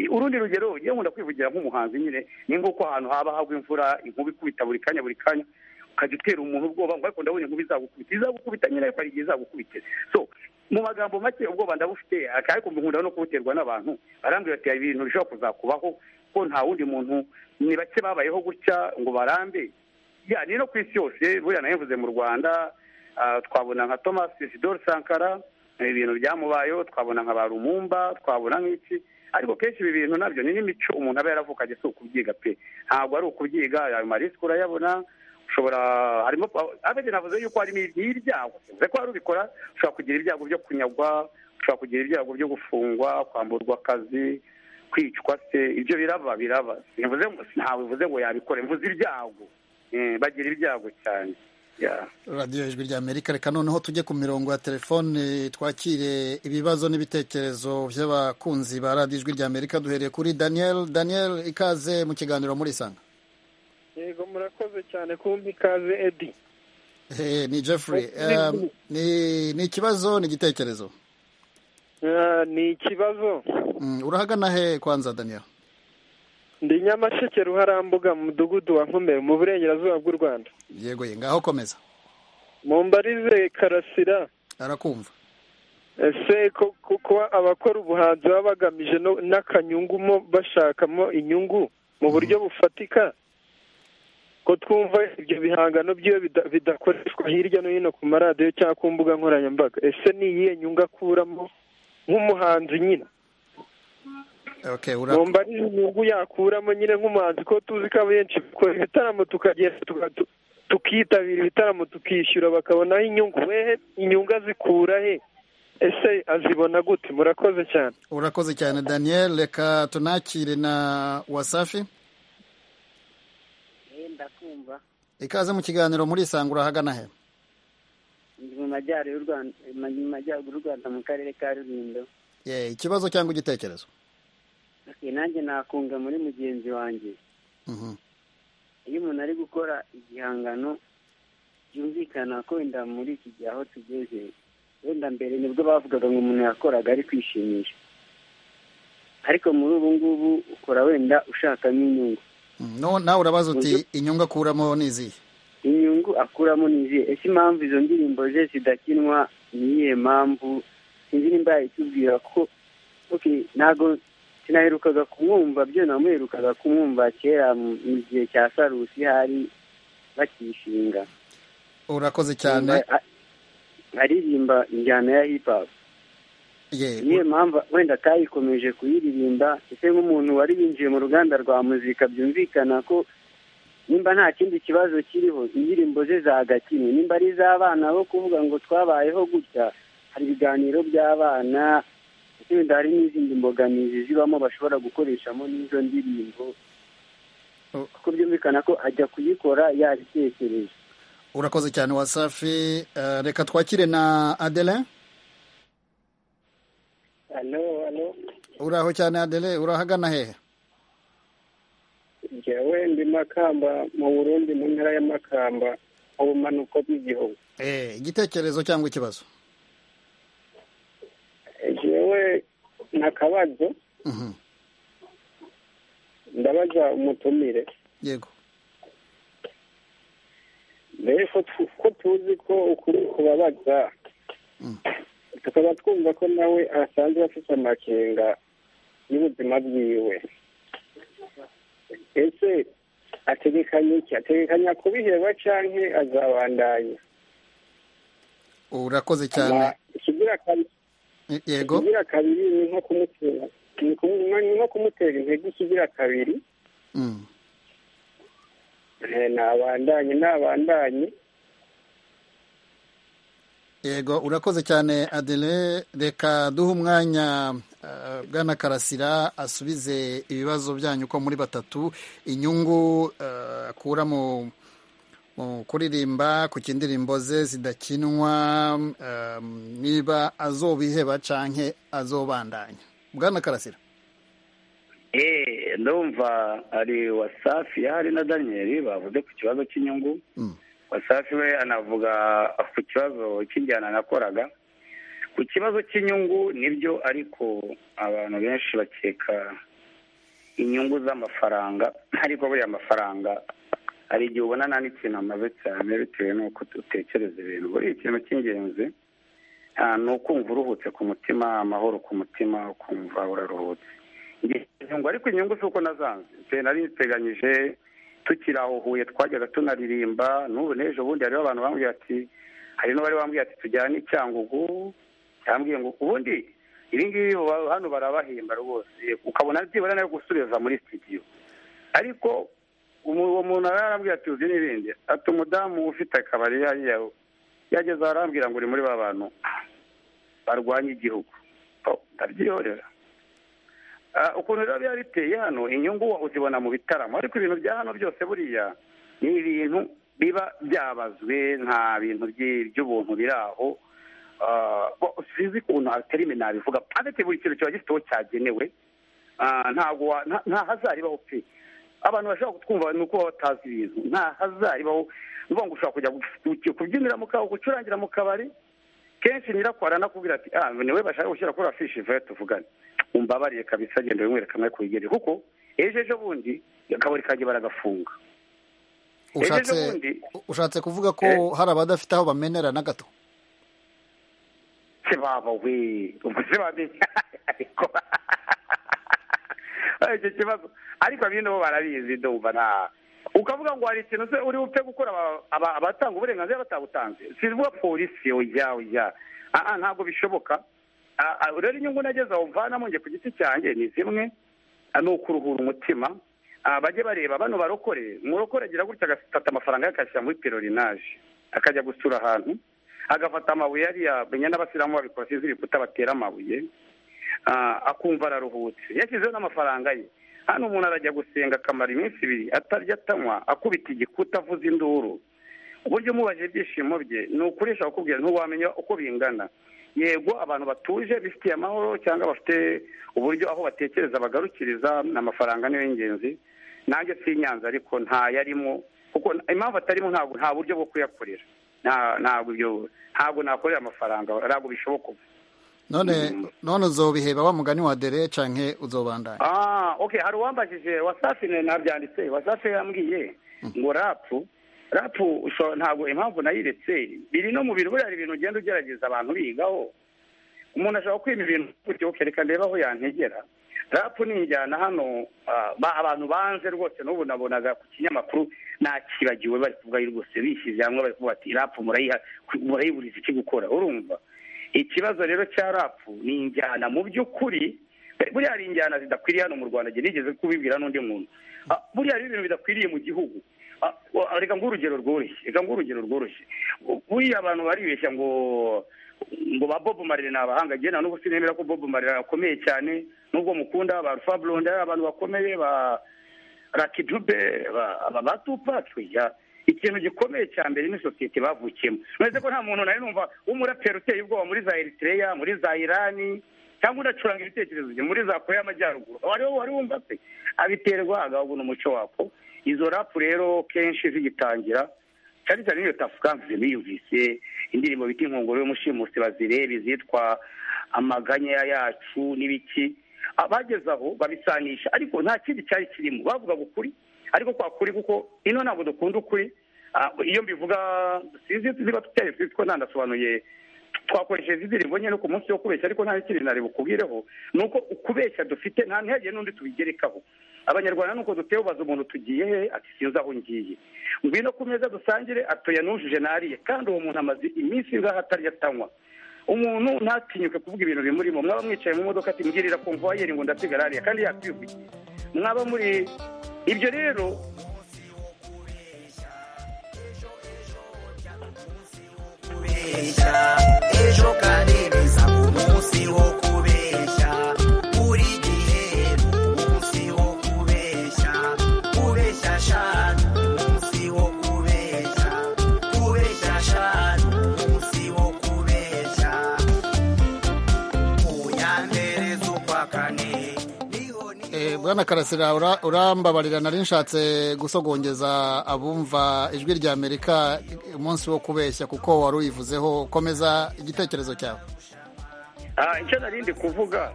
urundi rugero ugiye nkunda kwivugira nk'umuhanzi nyine ni nk'uko ahantu haba hagwa imvura inkuba ikubita buri kanya buri kanya ukajya utera umuntu ubwoba ngo ariko ndabona inkuba izagukubita izagukubita nyine ariko hari igihe izagukubite so mu magambo make ubwoba ndabufite ariko nkunda no kubuterwa n'abantu barambwira ati hari ibintu bishobora kuzakubaho ko nta wundi muntu ni bake babayeho gutya ngo barambe ya ni no ku isi yose buriya nayo mu rwanda twabona nka thomas isidore sankara ibintu byamubayeho twabona nka ba rumumba twabona nk'iki ariko kenshi ibi bintu nabyo ni n'imico umuntu aba yaravukanye si ukubyiga pe ntabwo ari ukubyiga ayo marisike urayabona ushobora harimo abedi navuze yuko harimo ibyago bivuze ko hari ubikora ushobora kugira ibyago byo kunyagwa ushobora kugira ibyago byo gufungwa kwamburwa akazi kwicwa se ibyo biraba biraba ntawe bivuze ngo yabikora mvuze ibyago bagira ibyago cyane radiyo ijwi ry'amerika reka noneho tujye ku mirongo ya telefone twakire ibibazo n'ibitekerezo by'abakunzi ba radiyo ijwi ry'amerika duhereye kuri daniel daniel ikaze mu kiganiro muri sanga yego murakoze cyane kumpa ikaze edi ni jeffrey ni ikibazo ni igitekerezo ni ikibazo urahagana he kwanza daniel ndi nyamasheke ruharambuga mu mudugudu wa nkombe mu burengerazuba bw'u rwanda yego ye ngaho komeza mu mbarize karasira arakumva ese ko- kuko abakora ubuhanzi baba bagamije no- n'akanyungumo bashakamo inyungu mu buryo bufatika ko twumva ibyo bihangano by'iyo bida- bidakoreshwa hirya no hino ku maradiyo cyangwa ku mbuga nkoranyambaga ese ni iyihe nyungu akuramo nk'umuhanzi nyine okay ura numva ari inyungu yakuramo nyine nk'umuhanzi ko tuzi ko abenshi dukora ibitaramo tukagenda tuka- tu- tukitabira ibitaramo tukishyura bakabonaho inyungu wehe inyungu azikura he ese azibona gute murakoze cyane urakoze cyane daniel reka tunakire na wasafi ndakumva ikaze mu kiganiro muri isanga urahagana he ndi mu majyaruguru y'u rwanda mu majyaruguru y'u rwanda mu karere ka rulindo ye ikibazo cyangwa igitekerezo Okay, nanjye nakunga muri mugenzi wanjye Mhm. iyo umuntu ari gukora igihangano byumvikana ko wenda muri iki gihe aho tugeze wenda mbere nibwo bavugaga ngo umuntu yakoraga ari kwishimisha ariko muri ubu ngubu ukora wenda ushakamo inyungu Mm, no- nawe urabaza uti Uburyo- inyungu akuramo ni izihe inyungu akuramo ni izihe ese impamvu izo ndirimbo ze zidakinwa ni iyihe mpamvu sinzi nimba yayitubwira ko okay, ntabwo sinaherukaga kumwumva byo namuherukaga kumwumva kera mu mu gihe cya sarusi hari bakishinga urakoze cyane A- aririmba injyana ya hip hop ye niyo mpamvu wenda atayikomeje kuyiririmba ese nk'umuntu wari winjiye mu ruganda rwa muzika byumvikana ko nimba nta kindi kibazo kiriho indirimbo ze zagakinwe nimba ari iz'abana bo kuvuga ngo twabayeho gutya hari ibiganiro by'abana ese wenda hari n'izindi mbogamizi zibamo bashobora gukoreshamo n'izo ndirimbo Oh. kuko byumvikana ko ajya kuyikora yabitekereje urakoze cyane wasafi Eh, reka twakire na adelin alo alo uraho cyane adele urahagana hehe njyewe ndi makamba mu burundi mu ntara ya makamba mu bumanuko bw'igihugu Eh, igitekerezo cyangwa ikibazo njyewe nta kabazo Mhm. ndabaza umutumire yego mbere ko tu- ko tuzi ko ukuri kubabaza tukaba twumva ko nawe asanzwe afite amakenga y'ubuzima bwiwe ese ategekanya iki ategekanya kubiheba canke azabandanya urakoze cyane Ama- ikigira kabiri Eh, yego ikigira kabiri ni nko kumutera ni kumu- ni nko kumutera intege ikigira kabiri Mm. Eh, nabandanye nabandanye yego urakoze cyane adele reka duhe umwanya eh, bwana karasira asubize ibibazo byanyu uko muri batatu inyungu eh, akura mu mu kuririmba ku kindirimbo ze zidakinwa eh, niba azobiheba canke azobandanya bwana karasira Eh, ndumva ari wasafi hari na daniel bavuze ku kibazo cy'inyungu Mm. wasafi we anavuga ku kibazo cy'injyana nakoraga ku kibazo cy'inyungu nibyo ariko abantu benshi bakeka inyungu z'amafaranga ariko buriya amafaranga hari igihe ubonana n'ikintu amaze cyane bitewe n'uko utekereza ibintu buriya ikintu cy'ingenzi ah, ni ukumva uruhutse ku mutima amahoro ku mutima ukumva uraruhutse inyungu ariko inyungu si uko nazanze nse nari nziteganyije tukiri aho huye twajyaga tunaririmba n'ubu n'ejo bundi hariho abantu bambwira ati hari n'abari bambwira ati tujyane i cyangugu yambwiye ngo ubundi ibi ngibi uba- hano barabahemba rwose ukabona byibura nayo gusubiza muri studio ariko umu- uwo muntu yari arambwira ati uzi n'ibindi ati umudamu ufite akabari hariya yageze aho arambwira ngo uri muri ba bantu barwanya igihugu Oh, ndabyihorera Ah, ukuntu rero biba biteye hano inyungu uzibona mu bitaramo ariko ibintu bya hano byose buriya ni ibintu biba byabazwe nta bintu byi- by'ubuntu biri aho Ah, bo- sinzi ukuntu aterime nabivuga afite buri kintu kiba gifite uwo cyagenewe Ah, ntabwo wa- nta- nta hazaribaho pe abantu bashobora kutwumva ni uko baba batazi ibintu nta hazaribaho ni ukuvuga ngo ushobora kujya gu- kubyinira mu kabari gucurangira mu kabari kenshi nyirakora anakubwira ati ah niwe bashaka gushyira kuri afishi vuba tuvugane mumbabarire kabisa agenda bimwereka amwe ku bigeri kuko ejo ejo bundi akabari kajya baragafunga ushatse ejo bundi ushatse kuvuga ko hari abadafite aho bamenera na gato se baba we ubwo se bamenya ariko icyo kibazo ariko bino bo barabizi ndumva nta ukavuga ngo hari ikintu se uri bupfe gukora aba- aba- abatanga uburenganzira batabutanze sivuga polisi ujya ujya aha ntabwo bishoboka Ah, ah, rero inyungu nageze aho mvanamo njye ku giti cyanjye ni zimwe ah, ni ukuruhura umutima Ah, bajye bareba bano barokore umurokore agira gutya agafata amafaranga ye akayashyira muri perorinaje akajya gusura ahantu agafata amabuye ariya menya n'abasilamu babikora sinzi ibikuta batera amabuye Ah, akumva araruhutse yashyizeho n'amafaranga ye hano umuntu arajya gusenga akamara iminsi ibiri atarya atanywa akubita igikuta avuza induru uburyo umubajije ibyishimo bye ni ukuri ushobora kukubwira ntiwamenya uko bingana yego abantu batuje bifitiye amahoro cyangwa bafite uburyo aho batekereza bagarukiriza amafaranga niyo y'ingenzi nanjye si inyanza ariko ntayarimo kuko impamvu atarimo ntabwo nta buryo bwo kuyakorera Nta- ntabwo ibyo ntabwo nakorera amafaranga ntabwo bishoboka ubu none none uzobiheba wa mugani wa dere canke uzobandanya Ah, okay, hari uwambajije wasafi ne nabyanditse wasafi yambwiye ngo rapu rapu usho- ntabwo impamvu nayiretse biri no mu bintu buriya hari ibintu ugenda ugerageza abantu bigaho umuntu ashobora kwima ibintu gutyo okay, reka ndebe aho yantegera rapu ni injyana hano ah, ba- abantu banze rwose n'ubu nabonaga ku kinyamakuru nakibagiwe bari kuvuga rwose bishyize hamwe bari kuvuga ati rapu murayiha murayiburiza iki gukora urumva ikibazo rero cya rapu ni injyana mu by'ukuri buriya hari injyana zidakwiriye hano mu rwanda njye nigeze kubibwira n'undi muntu Ah, buriya hari ibintu bidakwiriye mu gihugu Ah, wa- reka nguhe urugero rworoshye reka nguhe urugero rworoshye Bu- buriya abantu baribeshya ngo ngo ba bob marley ni abahanga njye na n'ubu sinemera ko bob marley akomeye cyane n'ubwo mukunda ba rufa blonde ari abantu bakomeye ba raki dube ba- aba ba tupac ya ikintu gikomeye cya mbere ni sosiyete bavukiyemo uretse ko nta muntu nawe numva w'umuraperi uteye ubwoba muri za eritreya muri za irani cyangwa unacuranga ibitekerezo bye muri za korea y'amajyaruguru wari wari wumva se abiterwa agahubwo n'umuco wako izo rapu rero kenshi zigitangira cyane cyane n'iyo tafukanse biyumvise indirimbo bita inkongoro y'umushimusi bazireba izitwa amaganya yacu n'ibiki abageze aho babisanisha ariko nta kindi cyari kirimo bavugaga ukuri ariko kwa kuri kuko ino ntabwo dukunda ukuri Ah, iyo mbivuga sinzi niba tutari ko ntanasobanuye twakoresheje izi ndirimbo nyine no ku munsi wo kubeshya ariko nta kindi nari bukubwireho ni uko ukubeshya dufite nta ntihagire n'undi tubigerekaho abanyarwanda nuko duteye ubaza umuntu tugiye he ati sinzi aho ngiye ngwino ku meza dusangire atoya nujuje nariye kandi uwo muntu amaze iminsi ingahe atarya atanywa umuntu ntatinyuke kuvuga ibintu bimurimo mwaba mwicaye mu modoka ati mbwirira ko mvayeri ngo ndasigara hariya kandi yakwivugiye mwaba muri ibyo rero kubeshya ejo karemeza mu munsi wo kubeshya buri gihe ni umunsi wo kubeshya kubeshya shanu umunsi wo kubeshya kubeshya shanu umunsi wo kubeshya uyandereza ukwa kane Eh, bwana karasira ura- urambabarira nari nshatse gusogongeza abumva ijwi rya amerika umunsi wo kubeshya kuko wari uyivuzeho komeza igitekerezo cyawe Ah, icyo nari ndi kuvuga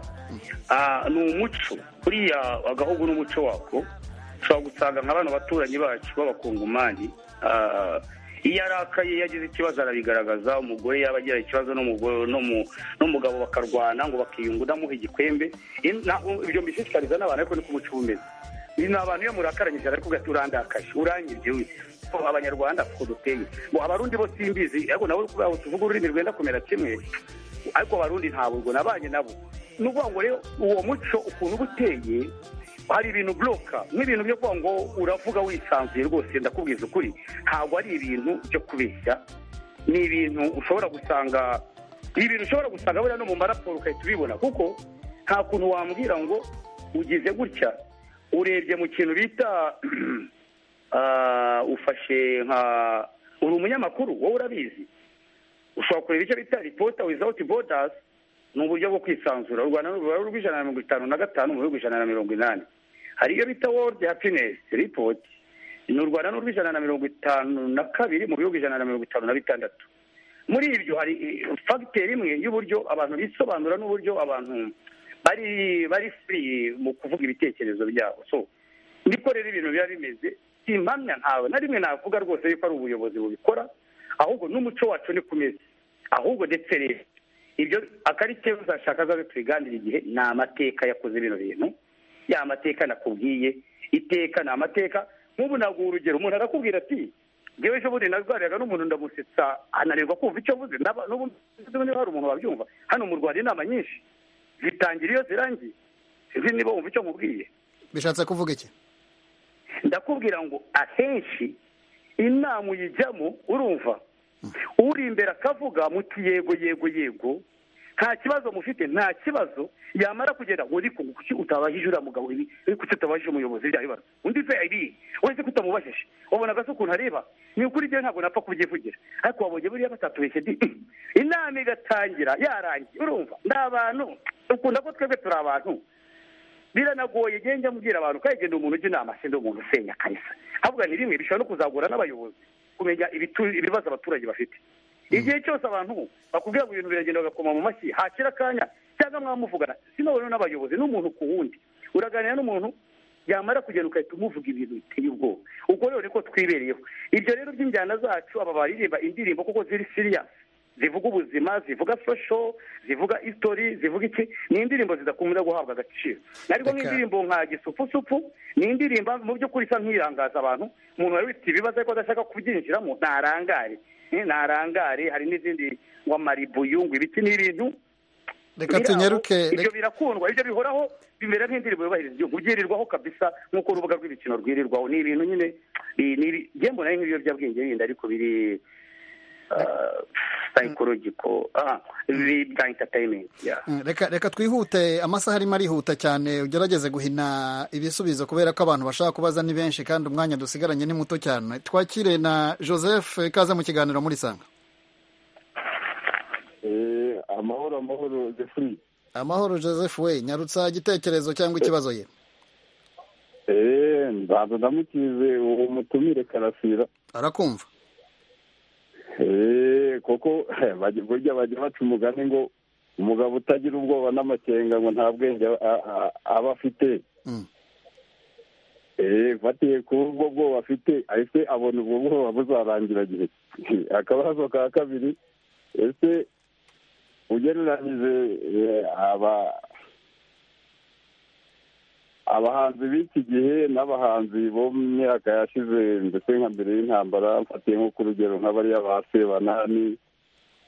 ah, ni umuco buriya agahugu n'umuco wako ushobora gusanga nka bano baturanyi bacu b'abakongomani ah, iyo arakaye iyo agize ikibazo arabigaragaza umugore yaba agira ikibazo n'umugore- n'umu- n'umugabo bakarwana ngo bakiyunga udamuha igikwembe In- na- ibyo mbishishikariza n'abantu ariko ni ko umuco uba umeze ni abantu iyo murakaranyije ariko ati urandakaje urangirye we." Ko abanyarwanda ko duteye ngo abarundi bo simbizi ariko nawe kubera tuvuga ururimi rwenda kumera kimwe ariko abarundi ntabwo ubwo nabanye nabo ni ukuvuga ngo rero uwo muco ukuntu uba uteye hari ibintu buroka nk'ibintu byo kuvuga ngo uravuga wisanzuye rwose ndakubwiza ukuri ntabwo ari ibintu byo kubeshya ni ibintu ushobora gusanga ni ibintu ushobora gusanga buriya no mu maraporo ugahita ubibona kuko nta kuntu wambwira ngo ugize gutya urebye mu kintu bita ah, ufashe nka uri umunyamakuru wowe urabizi ushobora kureba icyo bita ripota wizawuti bodazi ni uburyo bwo kwisanzura u rwanda ni urubaro rw'ijana na mirongo itanu na gatanu mu bihugu ijana na mirongo inani hari iyo bita worudi hapinesi ripoti ni u rwanda ni urw'ijana na mirongo itanu na kabiri mu bihugu ijana na mirongo itanu na bitandatu muri ibyo hari eh, fagiteri imwe y'uburyo abantu bisobanura n'uburyo abantu bari bari free mu kuvuga ibitekerezo byabo so niko rero ibintu biba bimeze si impamya ntawe na rimwe navuga rwose yuko ari ubuyobozi bubikora ahubwo n'umuco wacu ni kumeze ahubwo ndetse rero ibyo akari cyo uzashaka azabe tubiganira igihe ni amateka yakoze bino bintu ya mateka nakubwiye iteka ni amateka nk'ubu naguha urugero umuntu arakubwira ati ngewe ejo bundi narwariraga n'umuntu ndamusetsa ananirwa kumva icyo avuze Naba- n'ubu n'ubu niba hari umuntu wabyumva hano mu rwanda inama nyinshi zitangira iyo zirangiye sinzi niba wumva icyo nkubwiye bishatse kuvuga iki ndakubwira ngo ahenshi inama uyijyamo urumva uri imbere akavuga muti yego yego yego nta kibazo mufite nta kibazo yamara kugenda ngo ariko kuki utabajije uriya mugabo ibi ariko kuki utabajije umuyobozi bya bibazo undi se ibi uretse ko utamubajije wabona gasa ukuntu areba ni ukuri ibyo ntabwo napfa kubyivugira ariko wabonye buriya batatubeshye di inama igatangira yarangiye urumva ni abantu ukunda ko twebwe turi abantu biranagoye njya mbwira abantu ko yagenda umuntu ujya inama se ndi umuntu usenya kabisa ahubwo ni rimwe bishobora no kuzagora n'abayobozi kumenya ibitu- ibibazo abaturage bafite igihe cyose abantu bakubwira ngo ibintu biragenda bagakoma mu mashyi hakira akanya cyangwa mwamuvugana sinabona n'abayobozi n'umuntu ku wundi uraganira n'umuntu yamara kugenda ugahita umuvuga ibintu biteye ubwoba ubwo rero niko twibereyeho ibyo rero by'injyana zacu aba baririmba indirimbo kuko ziri siriya zivuga ubuzima zivuga sosho zivuga history zivuga iki ni indirimbo zidakunda guhabwa agaciro ariko Reka- nk'indirimbo nka gisupusupu ni indirimbo mu by'ukuri isa nk'irangaza abantu umuntu wari ufite ibibazo ariko adashaka kubyinjiramo ntarangare Eh, ntarangare hari n'izindi ngo maribuyungu ibiti n'ibintu reka biri aho, tunyaruke ibyo birakundwa ibyo bihoraho bimera nk'indirimbo yubahiriza igihugu byirirwaho kabisa nk'uko urubuga rw'ibikino rwirirwaho ni ibintu nyine bi- ni ibi- njye mbona ari nk'ibiyobyabwenge bindi ariko biri psychological ah, bi- bya entertainment yeah. Mm, reka reka twihute amasaha arimo arihuta cyane ugerageze guhina ibisubizo kubera ko abantu bashaka kubaza ni benshi kandi umwanya dusigaranye ni muto cyane twakire na joseph ikaze mu kiganiro muri sanga Eh, amahoro amahoro zefuri amahoro joseph we nyarutsa igitekerezo cyangwa ikibazo ye Eh, nzaza ndamukize uwo mutumire karasira arakumva Eh, kuko bajya- burya bajya baca umugani ngo umugabo utagira ubwoba n'amakenga ngo nta bwenge a- a- aba afite Mm. Eh, fatiye kuri ubwo bwoba afite ahise abona ubwo bwoba buzarangira gihe ki? akabazo ka kabiri ese ugereranyije eh, aba abahanzi b'iki gihe n'abahanzi bo mu myaka yashize ndetse nka mbere y'intambara mfatiye nko ku rugero nk'abariya ba sebanani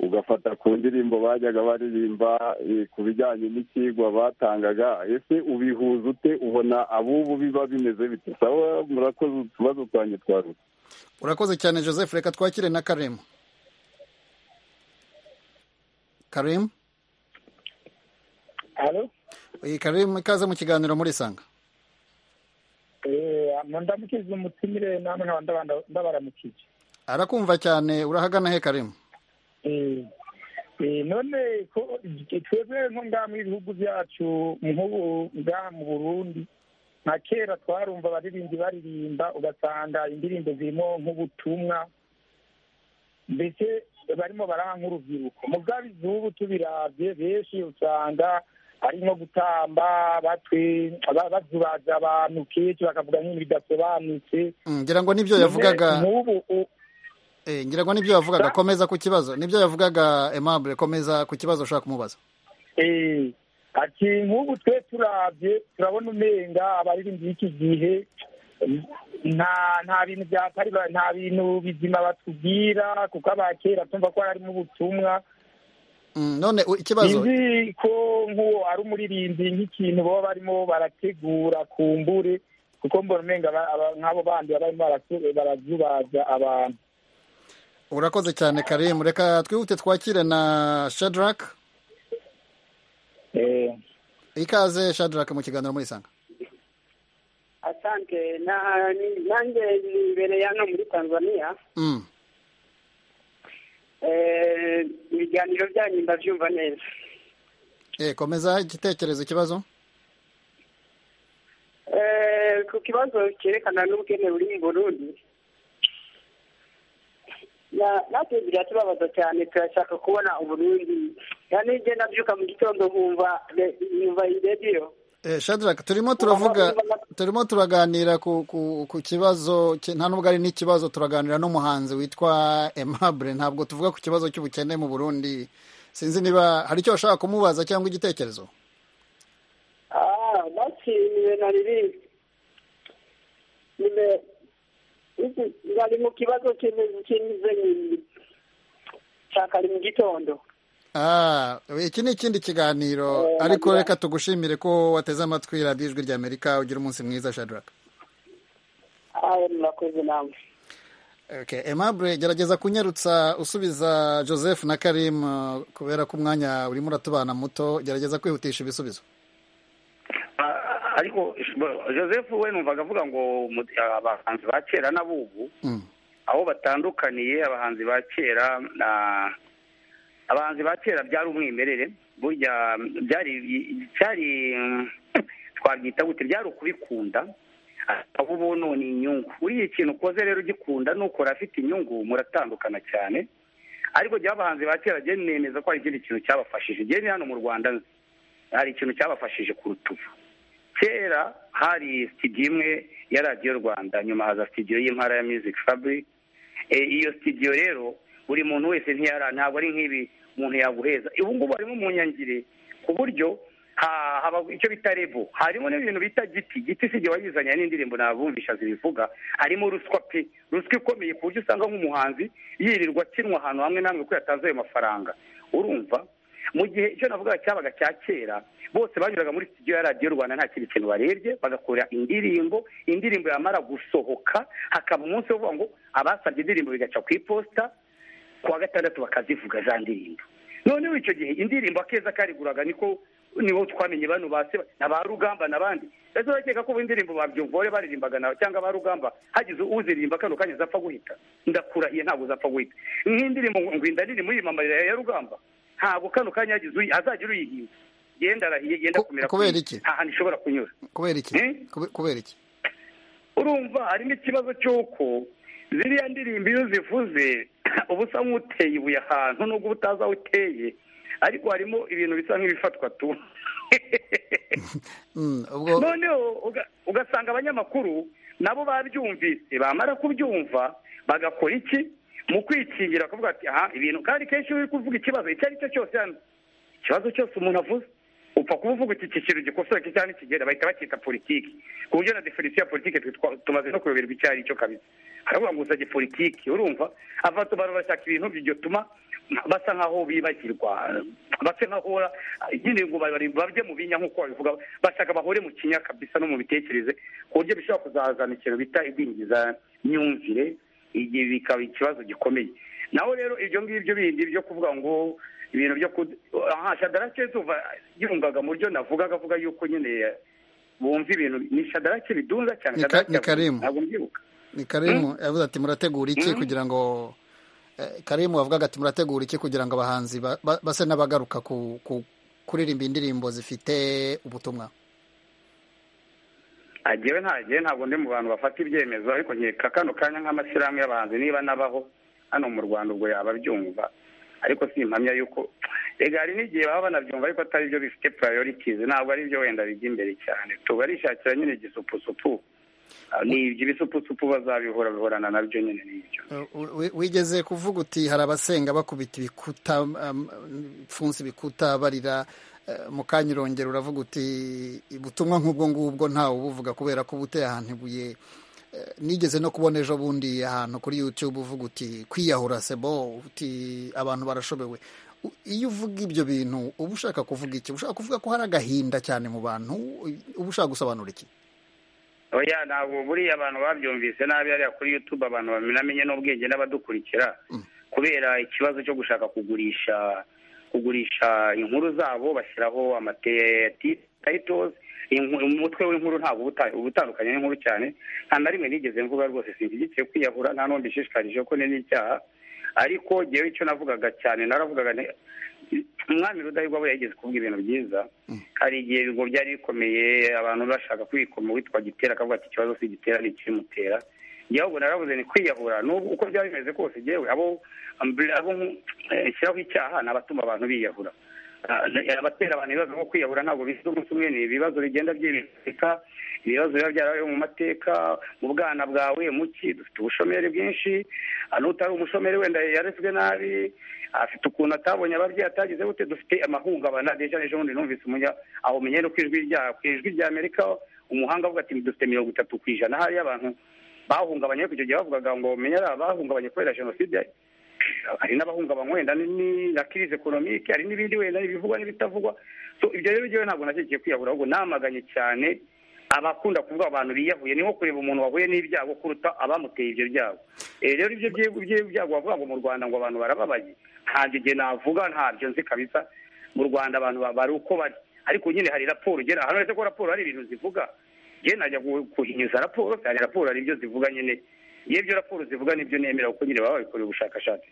ugafata ku ndirimbo bajyaga baririmba eh, ku bijyanye n'icyigwa batangaga ese ubihuza ute ubona abubu biba bimeze bite sawa murakoze utubazo twanjye twarutse urakoze cyane joseph reka twakire na karemu karemu Alo, Eh, karemu ikaze mu kiganiro muri sanga eh, mundamukize umutumire namwe nkaba ndabanda- ndabaramukije. arakumva cyane urahagana he karemu Eh, eh, none ko twebwe nko ngaha mu bihugu byacu nk'ubu ngaha mu Burundi nka kera twarumva abaririmbyi baririmba ugasanga indirimbo zirimo nk'ubutumwa mbese barimo baraha nk'urubyiruko mugabo izubu tubiravye benshi usanga ari nko gutamba batwe ba- bazubaza abantu kenshi bakavuga nk'ibintu bidasobanutse Mm, ngira ngo nibyo None yavugaga nk'ubu u- Eh, ngira ngo nibyo yavugaga komeza ku kibazo nibyo yavugaga Aimable komeza ku kibazo ushaka kumubaza Eh, ati nk'ubu twe turavye turabona umenga abaririmbyi b'iki gihe nta nta bintu byatari ba- nta bintu bizima batubwira kuko abakera tumva ko harimo ubutumwa Mm, none u- ikibazo izi ko nk'uwo ari umuririmbyi nk'ikintu baba barimo barategura kumbure kuko mbona umenga aba- aba- nk'abo bandi baba barimo baratu- barazubaza abantu urakoze cyane Karim reka twihute twakire na Shadrack eh ikaze Shadrack mu kiganiro muri sanga Asante na ni- nange nibereye hano muri Tanzania Mm, Eh, ibiganiro byanyu ndabyumva neza eh, komeza igitekerezo ikibazo Eh, ku kibazo cyerekana n'ubukene buri mu Burundi na- natwe biriya turabaza cyane turashaka kubona uburundi cyane iyo ugenda mbyuka mu gitondo nkumva re- numva iyi radiyo Eh, Shadrack turimo turavuga turimo turaganira ku, ku, ku kibazo ki- nta nubwo ari n'ikibazo turaganira n'umuhanzi witwa Aimable ntabwo tuvuga ku kibazo cy'ubukene mu Burundi sinzi niba hari icyo washaka kumubaza cyangwa igitekerezo aha bakiriwe na ririzi nyine iki- bari mu kibazo kimeze kimeze nki- cya kare mu gitondo Ah, iki ni ikindi kiganiro Eh, ariko reka nagira- tugushimire ko wateze amatwi radiyo ijwi ry'Amerika ugira umunsi mwiza Shadrack aha murakoze namwe Okay, Aimable gerageza kunyarutsa usubiza Joseph na Karim eh, kubera ko umwanya urimo uratubana muto gerageza kwihutisha ibisubizo ariko joseph we numvaga avuga ngo mu- abahanzi ba kera n'abubu Mm. aho batandukaniye abahanzi ba kera na abahanzi ba kera byari umwimerere burya byari byari mm, twabyita gute byari ukubikunda aho ubu none inyungu buriya ikintu ukoze rero ugikunda nukora afite inyungu muratandukana cyane ariko jya abahanzi ba kera jya nemeza ko hari ikindi kintu cyabafashije jya ni hano mu rwanda nzi hari ikintu cyabafashije ku rutugu kera hari sitidiyo imwe ya radiyo rwanda nyuma haza sitidiyo y'intara ya music fabri E, iyo sitidiyo rero buri muntu wese ntiyara ntabwo ari nk'ibi umuntu yaguheza ubu ngubu harimo umunyangire ku buryo ha- haba icyo bita rebo harimo n'ibintu bita giti giti si jye wayizanye n'indirimbo nabumvisha zibivuga harimo ruswa pe ruswa ikomeye ku buryo usanga nk'umuhanzi yirirwa akinwa ahantu hamwe n'amwe ko yatanze ayo mafaranga urumva mu gihe icyo navugaga cyabaga cya kera bose banyuraga muri studio ya radiyo rwanda nta kindi kintu barebye bagakora indirimbo indirimbo yamara gusohoka hakaba umunsi wo kuvuga ngo abasabye indirimbo bigaca ku iposita kuwa gatandatu bakazivuga za ndirimbo noneho icyo gihe indirimbo akeza kariguraga niko nibo twamenye bano base na ba rugamba n'abandi ese urakeka ko ubu indirimbo babyumvore baririmbaga na cyangwa ba rugamba hagize uziririmba kano kanya zapfa guhita ndakurahiye ntabwo zapfa guhita nk'indirimbo ngo- ngo inda nini muri mamarira ya rugamba ntabwo kano kanya hagize uyi- hazagira uyihinga yenda arahiye yenda kumera kubera ku- iki? nta hantu ishobora kunyura kubera iki Kube- kubera iki urumva harimo ikibazo cy'uko ziriya ndirimbo iyo zivuze uba usa nk'uteye ibuye ahantu nubwo uba utazi aho uteye ariko harimo ibintu bisa nk'ibifatwa tu Mm, ubwo noneho uga- ugasanga abanyamakuru nabo babyumvise bamara kubyumva bagakora iki mu kwikingira kuvuga ati aha ibintu kandi kenshi iyo uri kuvuga ikibazo icyo ari cyo cyose hano ikibazo cyose umuntu avuze upfa kuba uvuga uti iki kintu gikosoye iki cyangwa nikigera bahita bacyita politiki ku buryo na definisiyo ya politiki twitwa- tumaze no kuyoberwa icyo ari cyo kabisa haravuga ngo usabye politiki urumva abantu barashaka ibintu bigatuma basa nk'aho bibagirwa basa nk'aho bahora- nyine ngo bari- babye mu binya nk'uko babivuga bashaka bahore mu kinya kabisa no mu mitekerereze ku buryo bishobora kuzazana ikintu bita igwingiza myumvire igihe bikaba ikibazo gikomeye naho rero ibyo ngibyo bindi byo kuvuga ngo ibintu byo kud- aha shadarake tuva yungaga mu byo navugaga avuga yuko nyine bumva ibintu ni shadarake bidunza cyane Ni ka- Shadarake ni Karimu. ntabwo mbyibuka ni karimu yavuze ati murategura iki Mm. kugira ngo eh, karimu wavugaga ati murategura iki kugira ngo abahanzi ba- ba- base n'abagaruka ku- ku- kuririmba indirimbo zifite ubutumwa agewe ntagiye ntabwo ndi mu bantu bafata ibyemezo ariko nkeka kano kanya nk'amashyirahamwe y'abahanzi niba nabaho hano mu rwanda ubwo yaba abyumva ariko si impamya yuko rega hari n'igihe baba banabyumva ariko atari byo bifite purayorities ntabwo ari byo wenda bijya imbere cyane tubarishakira nyine igisupusupu Ah, ni ibyo ibisupusupu bazabihora bihorana nabyo nyine ni ibyo Eh, wi- wigeze kuvuga uti hari abasenga bakubita ibikuta um, funsi ibikuta barira eh, mu kanya irongera uravuga uti ubutumwa nk'ubwo ngubwo ntawe ubuvuga kubera ko buteye ahantu ibuye Eh, nigeze no kubona ejo bundi ahantu kuri youtube uvuga uti kwiyahura sebo uti abantu barashobewe U- iyo uvuga ibyo bintu uba ushaka kuvuga iki uba ushaka kuvuga ko hari agahinda cyane mu bantu uba ushaka gusobanura iki oya ntabwo buriya abantu babyumvise nabi hariya kuri youtube abantu bamenye n'ubwenge n'abadukurikira kubera ikibazo cyo gushaka kugurisha kugurisha inkuru zabo bashyiraho amatitles umutwe w'inkuru ntabwo uba uta- uba utandukanye n'inkuru cyane nta na rimwe nigeze mvuga rwose sinshyigikiye kwiyahura nta n'undi ishishikaje ko ni n'icyaha ariko ngewe icyo navugaga cyane naravugaga nti- umwami rudahigwa we yageze kuvuga ibintu byiza hari igihe ngo byari bikomeye abantu bashaka kwikoma uwitwa gitera akavuga ati ikibazo si gitera ni ikimutera njyewe ubwo naravuze ni kwiyahura n'ubu uko byaba bimeze kose njyewe abo abo nshyiraho icyaha ni abatuma abantu biyahura abatera abantu ibibazo nko kwiyahura ntabwo bisa umunsi umwe ni ibibazo bigenda byibika ibibazo biba byarabayeho mu mateka mu bwana bwawe muki dufite ubushomeri bwinshi ah, n'utari umushomeri wenda yarezwe nabi afite ukuntu atabonye ababyeyi atagize gute dufite amahungabana deja n'ejo bundi numvise umunya aho menye no ku ijwi rya ku ijwi rya amerika umuhanga avuga ati dufite mirongo itatu ku ijana hariya abantu bahungabanye ariko icyo gihe bavugaga ngo menye ari abahungabanye kubera jenoside hari n'abahungabanywa wenda ni- ni na crise economique hari n'ibindi wenda ibivugwa n'ibitavugwa so ibyo rero njyewe ntabwo nashyigikiye kwiyahura ahubwo namaganye cyane abakunda kuvuga abantu biyahuye ni nko kureba umuntu wahuye n'ibyago kuruta abamuteye ibyo byago Eh, rero ibyo byi- byi- byago bavuga ngo mu rwanda ngo abantu barababaye ntabyo igihe navuga ntabyo nzi kabisa mu rwanda abantu ba- bari uko bari ariko nyine hari raporo ugera hano uretse ko raporo hari ibintu zivuga njye najya gu- guhinyuza raporo kandi raporo hari ibyo zivuga nyine yewe ibyo raporo zivuga nibyo nemera kuko nyine baba babikoreye ubushakashatsi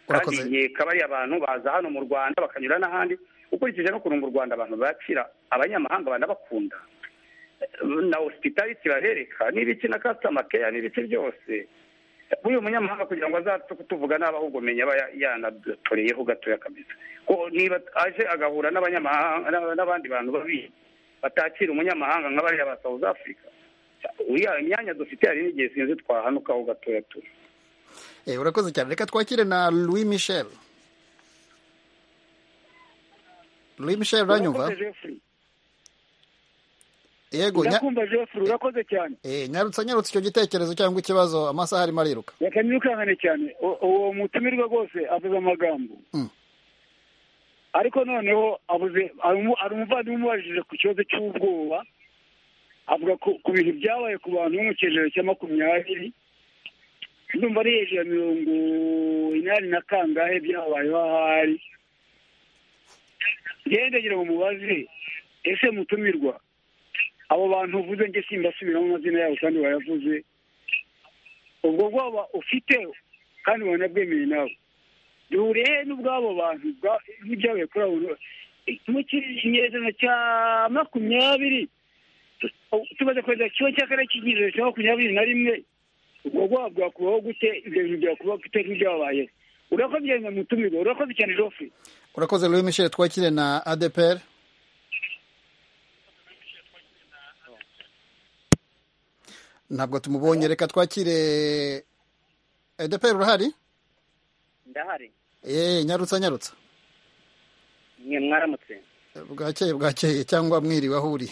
kandi igihe kabari abantu baza hano mu rwanda bakanyura n'ahandi ukurikije n'ukuntu mu rwanda abantu bakira abanyamahanga banabakunda na hospitality babereka n'ibiki na customer care n'ibiki byose uyu munyamahanga kugira ngo azaze kutuvuga nabi ahubwo menya aba ya- yanadutoreyeho gatoya kabisa ko niba aje agahura n'abanyamahanga n'aba- n'abandi bantu babi batakira umunyamahanga nka bariya ba south africa uriya imyanya dufite hari n'igihe sinzi twahanukaho gatoya tu Eh, urakoze cyane reka twakire na louis michel louis michel uranyumva Urakoze, Jeffrey. yego nya- ndakumva jeffrey urakoze cyane eh, nyarutsa nyarutsa icyo gitekerezo cyangwa ikibazo amasaha arimo ariruka reka nirukangane cyane U- uwo mutumirwa rwose avuze amagambo Mm. ariko noneho avuze hari umuvandimwe umubajije ku kibazo cy'ubwoba avuga ku- ku bintu byabaye ku bantu bo mu kigero cya makumyabiri ndumva ari hejuru ya mirongo inani na kangahe byabayeho ahari ngende ngira ngo mubaze ese mutumirwa abo bantu uvuze nge simbasubiramo amazina yabo kandi bayavuze ubwo bwoba ufite kandi wanabwemeye nawe duhuriye n'ubw'abo bantu bwa- n'ibyabaye kuri abo mu kinyejana cya makumyabiri tumaze kweza kimwe cya kane cy'ikinyejana cya makumyabiri na rimwe ubwo bwoba bwakubaho gute ibyo bintu byakubaho gute nk'ibyabaye urakoze cyane mutumirwa urakoze cyane joffre urakoze louis michel twakire na adepr ntabwo tumubonye reka twakire adepr urahari ndahari Eh, nyarutsa nyarutsa mwe mwaramutse bwakeye bwakeye cyangwa mwiriwe aho uri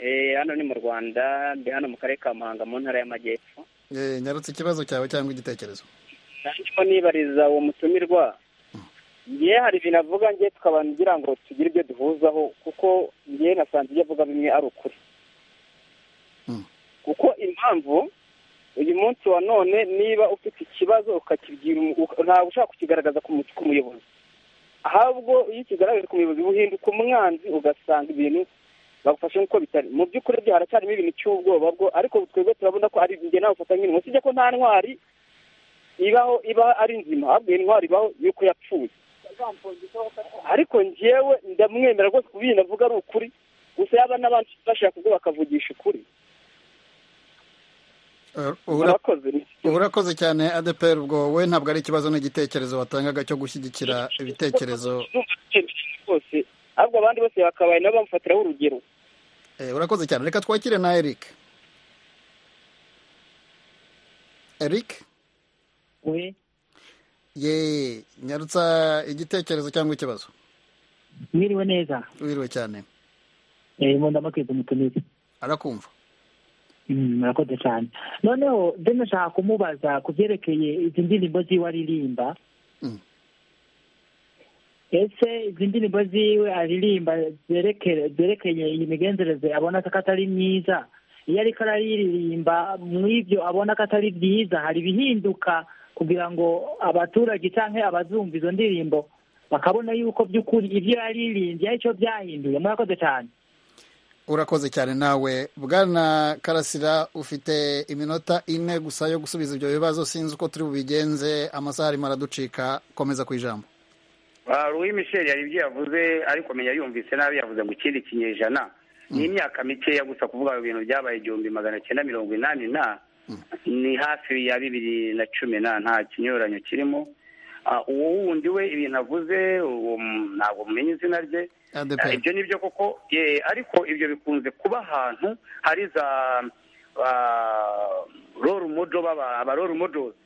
Eh, hano ni mu rwanda ndi hano mu karere ka muhanga mu ntara y'amajyepfo Eh, nyarutsa ikibazo cyawe cyangwa igitekerezo ndimo nibariza uwo mutumirwa ngewe hari ibintu avuga ngewe tukaba ngira ngo tugire ibyo duhuzaho kuko ngewe nasanze ibyo avuga bimwe ari ukuri kuko impamvu uyu munsi wa none niba ufite ikibazo ukakibwira umu- uka- ntabwo ushaka kukigaragaza ku mu- ku muyobozi ahubwo iyo ukigaragaje ku muyobozi uhinduka umwanzi ugasanga ibintu bagufashe nk'uko bitari mu by'ukuri byo haracyarimo ibintu cy'ubwoba bwo ariko twebwe turabona ko ari njye nawe ufata nk'intwari usibye ko nta ntwari ibaho iba ari nzima ahubwo iyi ntwari ibaho yuko yapfuye ariko njyewe ndamwemera rwose ku bintu avuga ari ukuri gusa yaba n'abandi bashaka ubwo bakavugisha ukuri Eh, ura- Urakoze. urakoze cyane adepr ubwo we ntabwo ari ikibazo n'igitekerezo watangaga cyo gushyigikira ibitekerezo rwose ahubwo abandi bose bakabaye nabo bamufatiraho urugero Eh, urakoze cyane reka twakire na eric eric we ye nyarutsa igitekerezo cyangwa ikibazo mwiriwe neza wiriwe cyane eh mu ndamakwiza umutumizi arakumva Mm, murakoze cyane noneho nze nashaka kumubaza ku byerekeye izi ndirimbo ziwe aririmba ese izi ndirimbo ziwe aririmba zerekere- zerekeye iyi migenzereze abona ko atari myiza iyo ariko araririmba mu ibyo abona ko atari byiza hari ibihinduka kugira ngo abaturage cyangwa abazumva izo ndirimbo bakabona yuko by'ukuri ibyo yaririmbye ari cyo byahinduye murakoze cyane urakoze cyane nawe bwana karasira ufite iminota ine gusa yo gusubiza ibyo bibazo sinzi uko turi bubigenze amasaha arimo araducika komeza ku ijambo louis michel yari ibyo yavuze ariko menya yumvise nabi yavuze ngo ikindi kinyejana ni imyaka mikeya gusa kuvuga ngo ibintu byabaye igihumbi magana cyenda mirongo inani na ni hafi ya bibiri na cumi na nta kinyuranyo kirimo uwo wundi we ibintu avuze uwo mu- ntabwo mumenya izina rye ADPR. Eh, ibyo ni byo koko eh, ariko ibyo bikunze kuba ahantu hari za roro modo baba roro modozi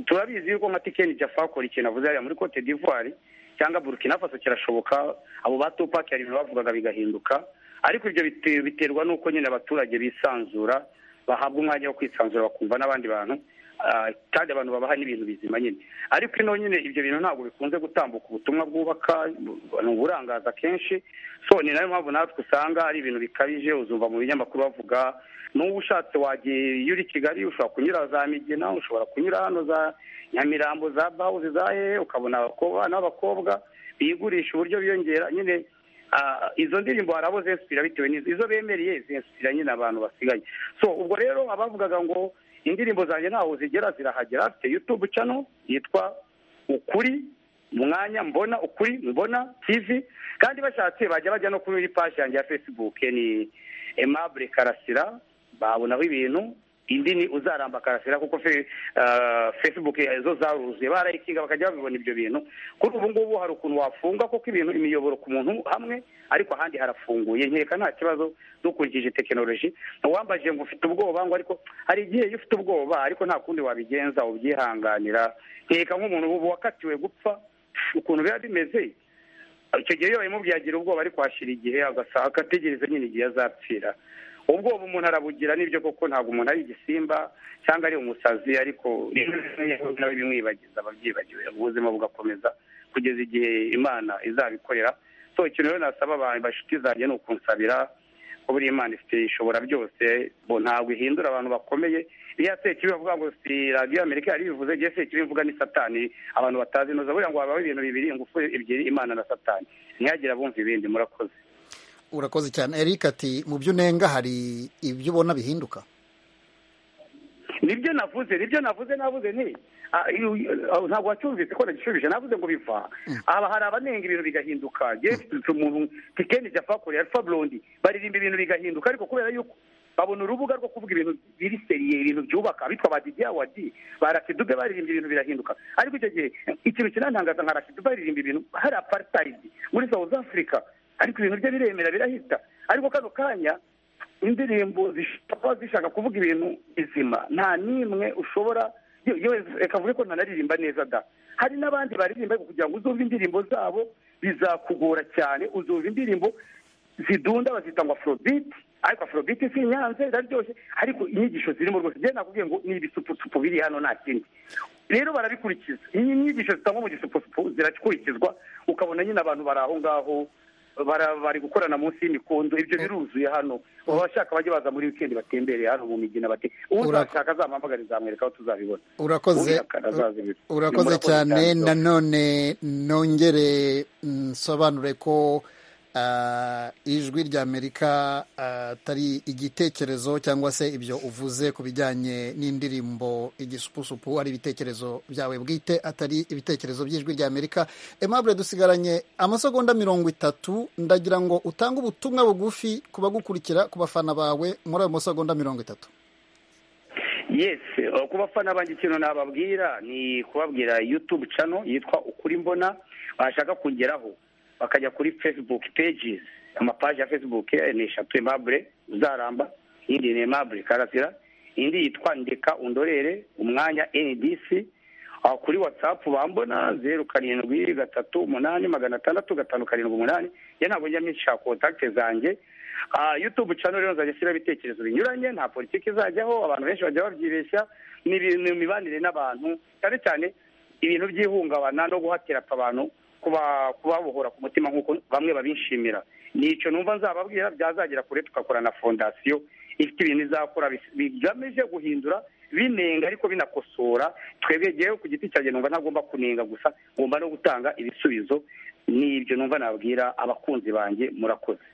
turabizi yuko nka tikeni jafa akora ikintu avuze hariya muri cote d'ivoire cyangwa burkina faso kirashoboka abo ba tupac hari ibintu bavugaga bigahinduka ariko ibyo bite- biterwa n'uko nyine abaturage bisanzura bahabwa umwanya wo kwisanzura bakumva n'abandi bantu ah, kandi abantu babaha n'ibintu bizima nyine ariko ino nyine ibyo bintu ntabwo bikunze gutambuka ubutumwa bwubaka bu- ni uburangaza kenshi so ni nayo mpamvu natwe usanga ari ibintu bikabije uzumva mu binyamakuru bavuga n'uwo ushatse wagiye iyo uri kigali ushobora kunyura za migina ushobora kunyura hano za nyamirambo za bawuzi za hehe ukabona abakobwa n'abakobwa bigurisha uburyo biyongera nyine Ah, izo ndirimbo hari abo zensipira bitewe n'izo izo bemereye zensipira nyine abantu basigaye so ubwo rero abavugaga ngo indirimbo zanjye ntaho zigera zirahagera afite yutube cano yitwa ukuri umwanya mbona ukuri mbona tv kandi bashatse bajya bajya no kuri paji yanjye ya facebook ni emabure karasira babonaho ibintu indi ni uzaramba karasira kuko fe- ah, facebook zo zaruzuye barayikinga bakajya babibona ibyo bintu kuri ubu ngubu hari ukuntu wafunga kuko ibintu imiyoboro ku muntu hamwe ariko ahandi harafunguye nkeka nta kibazo dukurikije tekinoloji uwambaje ngo ufite ubwoba ngo ariko hari igihe iyo ufite ubwoba ariko nta kundi wabigenza ubyihanganira nkeka nk'umuntu ubu wakatiwe gupfa ukuntu biba bimeze icyo gihe iyo babimubwiye agira ubwoba ariko hashira igihe agasa agategereza nyine igihe azapfira ubwoba umuntu arabugira n'ibyo koko ntabwo umuntu ari igisimba cyangwa ari umusazi ariko nawe bimwibagiza ababyibagiwe ubuzima bugakomeza kugeza igihe imana izabikorera so ikintu rero nasaba abantu bashuti zanjye ni ukunsabira ko buri imana ifite ishobora byose bo ntabwo ihindura abantu bakomeye iyo yateye ikibi bavuga ngo si radiyo amerika yari ibivuze igihe yateye ikibi bivuga ni satani abantu batazi neza buriya ngo habaho ibintu bibiri ingufu ebyiri imana na satani ntihagire abumva ibindi murakoze urakoze cyane eric ati mu byo unenga hari ibyo ubona bihinduka nibyo navuze nibyo navuze navuze nti ah, iyo- ah, ntabwo wacyumvise ko nagishubije navuze ngo biva aba hari abanenga ibintu bigahinduka yewe mfite umuntu tikeni japakore alfa burundi baririmba ibintu bigahinduka ariko kubera yuko babona urubuga rwo kuvuga ibintu biri seriye ibintu byubaka bitwa ba didi awadi ba rakidupe baririmba ibintu birahinduka ariko icyo gihe ikintu kinantangaza nka rakidupe baririmba ibintu hari aparitayidi muri south africa ariko ibintu bye biremera birahita ariko kano kanya indirimbo zishobora kuba zishaka kuvuga ibintu bizima nta n'imwe ushobora yo- yo reka mvuge ko ntanaririmba neza da hari n'abandi baririmba ariko kugira ngo uzumve indirimbo zabo bizakugora cyane uzumva indirimbo zidunda bazita ngo afrobit ariko afrobit si inyanze iraryoshye ariko inyigisho zirimo rwose njyewe nakubwiye ngo ni ibisupusupu biri hano nta kindi rero barabikurikiza iyi nyigisho zitangwa mu gisupusupu zirakurikizwa ukabona nyine abantu bari aho ngaho bara- bari gukorana munsi y'imikondo ibyo biruzuye hano abashaka bajye baza muri wikendi batembereye hano mu migina bate uzashaka azampamagare nzamwereka aho tuzabibona urakoze Ubihakana azazibira. urakoze Murakoze cyane cyane. nanone nongere nsobanure ko ah, ijwi ry'amerika atari igitekerezo cyangwa se ibyo uvuze ku bijyanye n'indirimbo igisupusupu ari ibitekerezo byawe bwite atari ibitekerezo by'ijwi ry'amerika emabure dusigaranye amasegonda mirongo itatu ndagira ngo utange ubutumwa bugufi ku bagukurikira ku bafana bawe muri ayo masegonda mirongo itatu yes eh, ku bafana banjye ikintu nababwira ni kubabwira youtube channel yitwa ukuri mbona bashaka kugeraho bakajya kuri facebook pages amapaji ya facebook eh, ni eshatu emabure uzaramba indi ni emabure karasira indi yitwa ndeka undorere umwanya ndc Ah, kuri whatsapp bambona zeru karindwi gatatu umunani magana atandatu gatanu karindwi umunani ye ntabwo njya mwishyura kontakite zanjye Ah, youtube channel rero nzajya ashyiraho ibitekerezo binyuranye nta politiki izajyaho abantu benshi bajya babyibeshya ni ibintu imibanire n'abantu cyane cyane ibintu by'ihungabana no guhatira abantu kuba- kubabohora ku mutima nk'uko bamwe babishimira ni icyo numva nzababwira byazagera kure tugakora na fondasiyo ifite ibintu izakora bis- bigamije guhindura binenga ariko binakosora twebwe jewe ku giti cyanjye numva ntagomba kunenga gusa ngomba no gutanga ibisubizo ni ibyo numva nabwira abakunzi banjye murakoze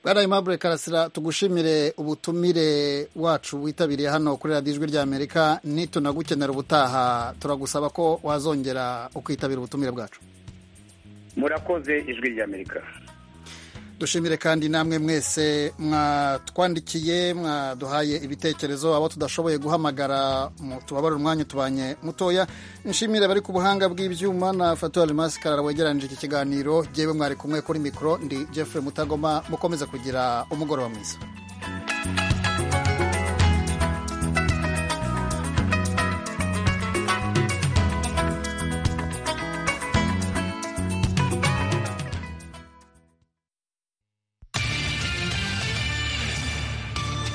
bwana aimable karasira tugushimire ubutumire wacu witabiriye hano kuri radiyo ijwi ry'amerika nitunagukenera ubutaha turagusaba ko wazongera ukitabira ubutumire bwacu murakoze ijwi ry'amerika dushimire kandi namwe mwese mwatwandikiye mwaduhaye ibitekerezo abo tudashoboye guhamagara tubabare umwanya tubanye mutoya nshimire abari ku buhanga bw'ibyuma na fatuwari masikarara wegeranyije iki kiganiro yewe mwari kumwe kuri mikoro ndi jeffrey mutagoma mukomeze kugira umugoroba mwiza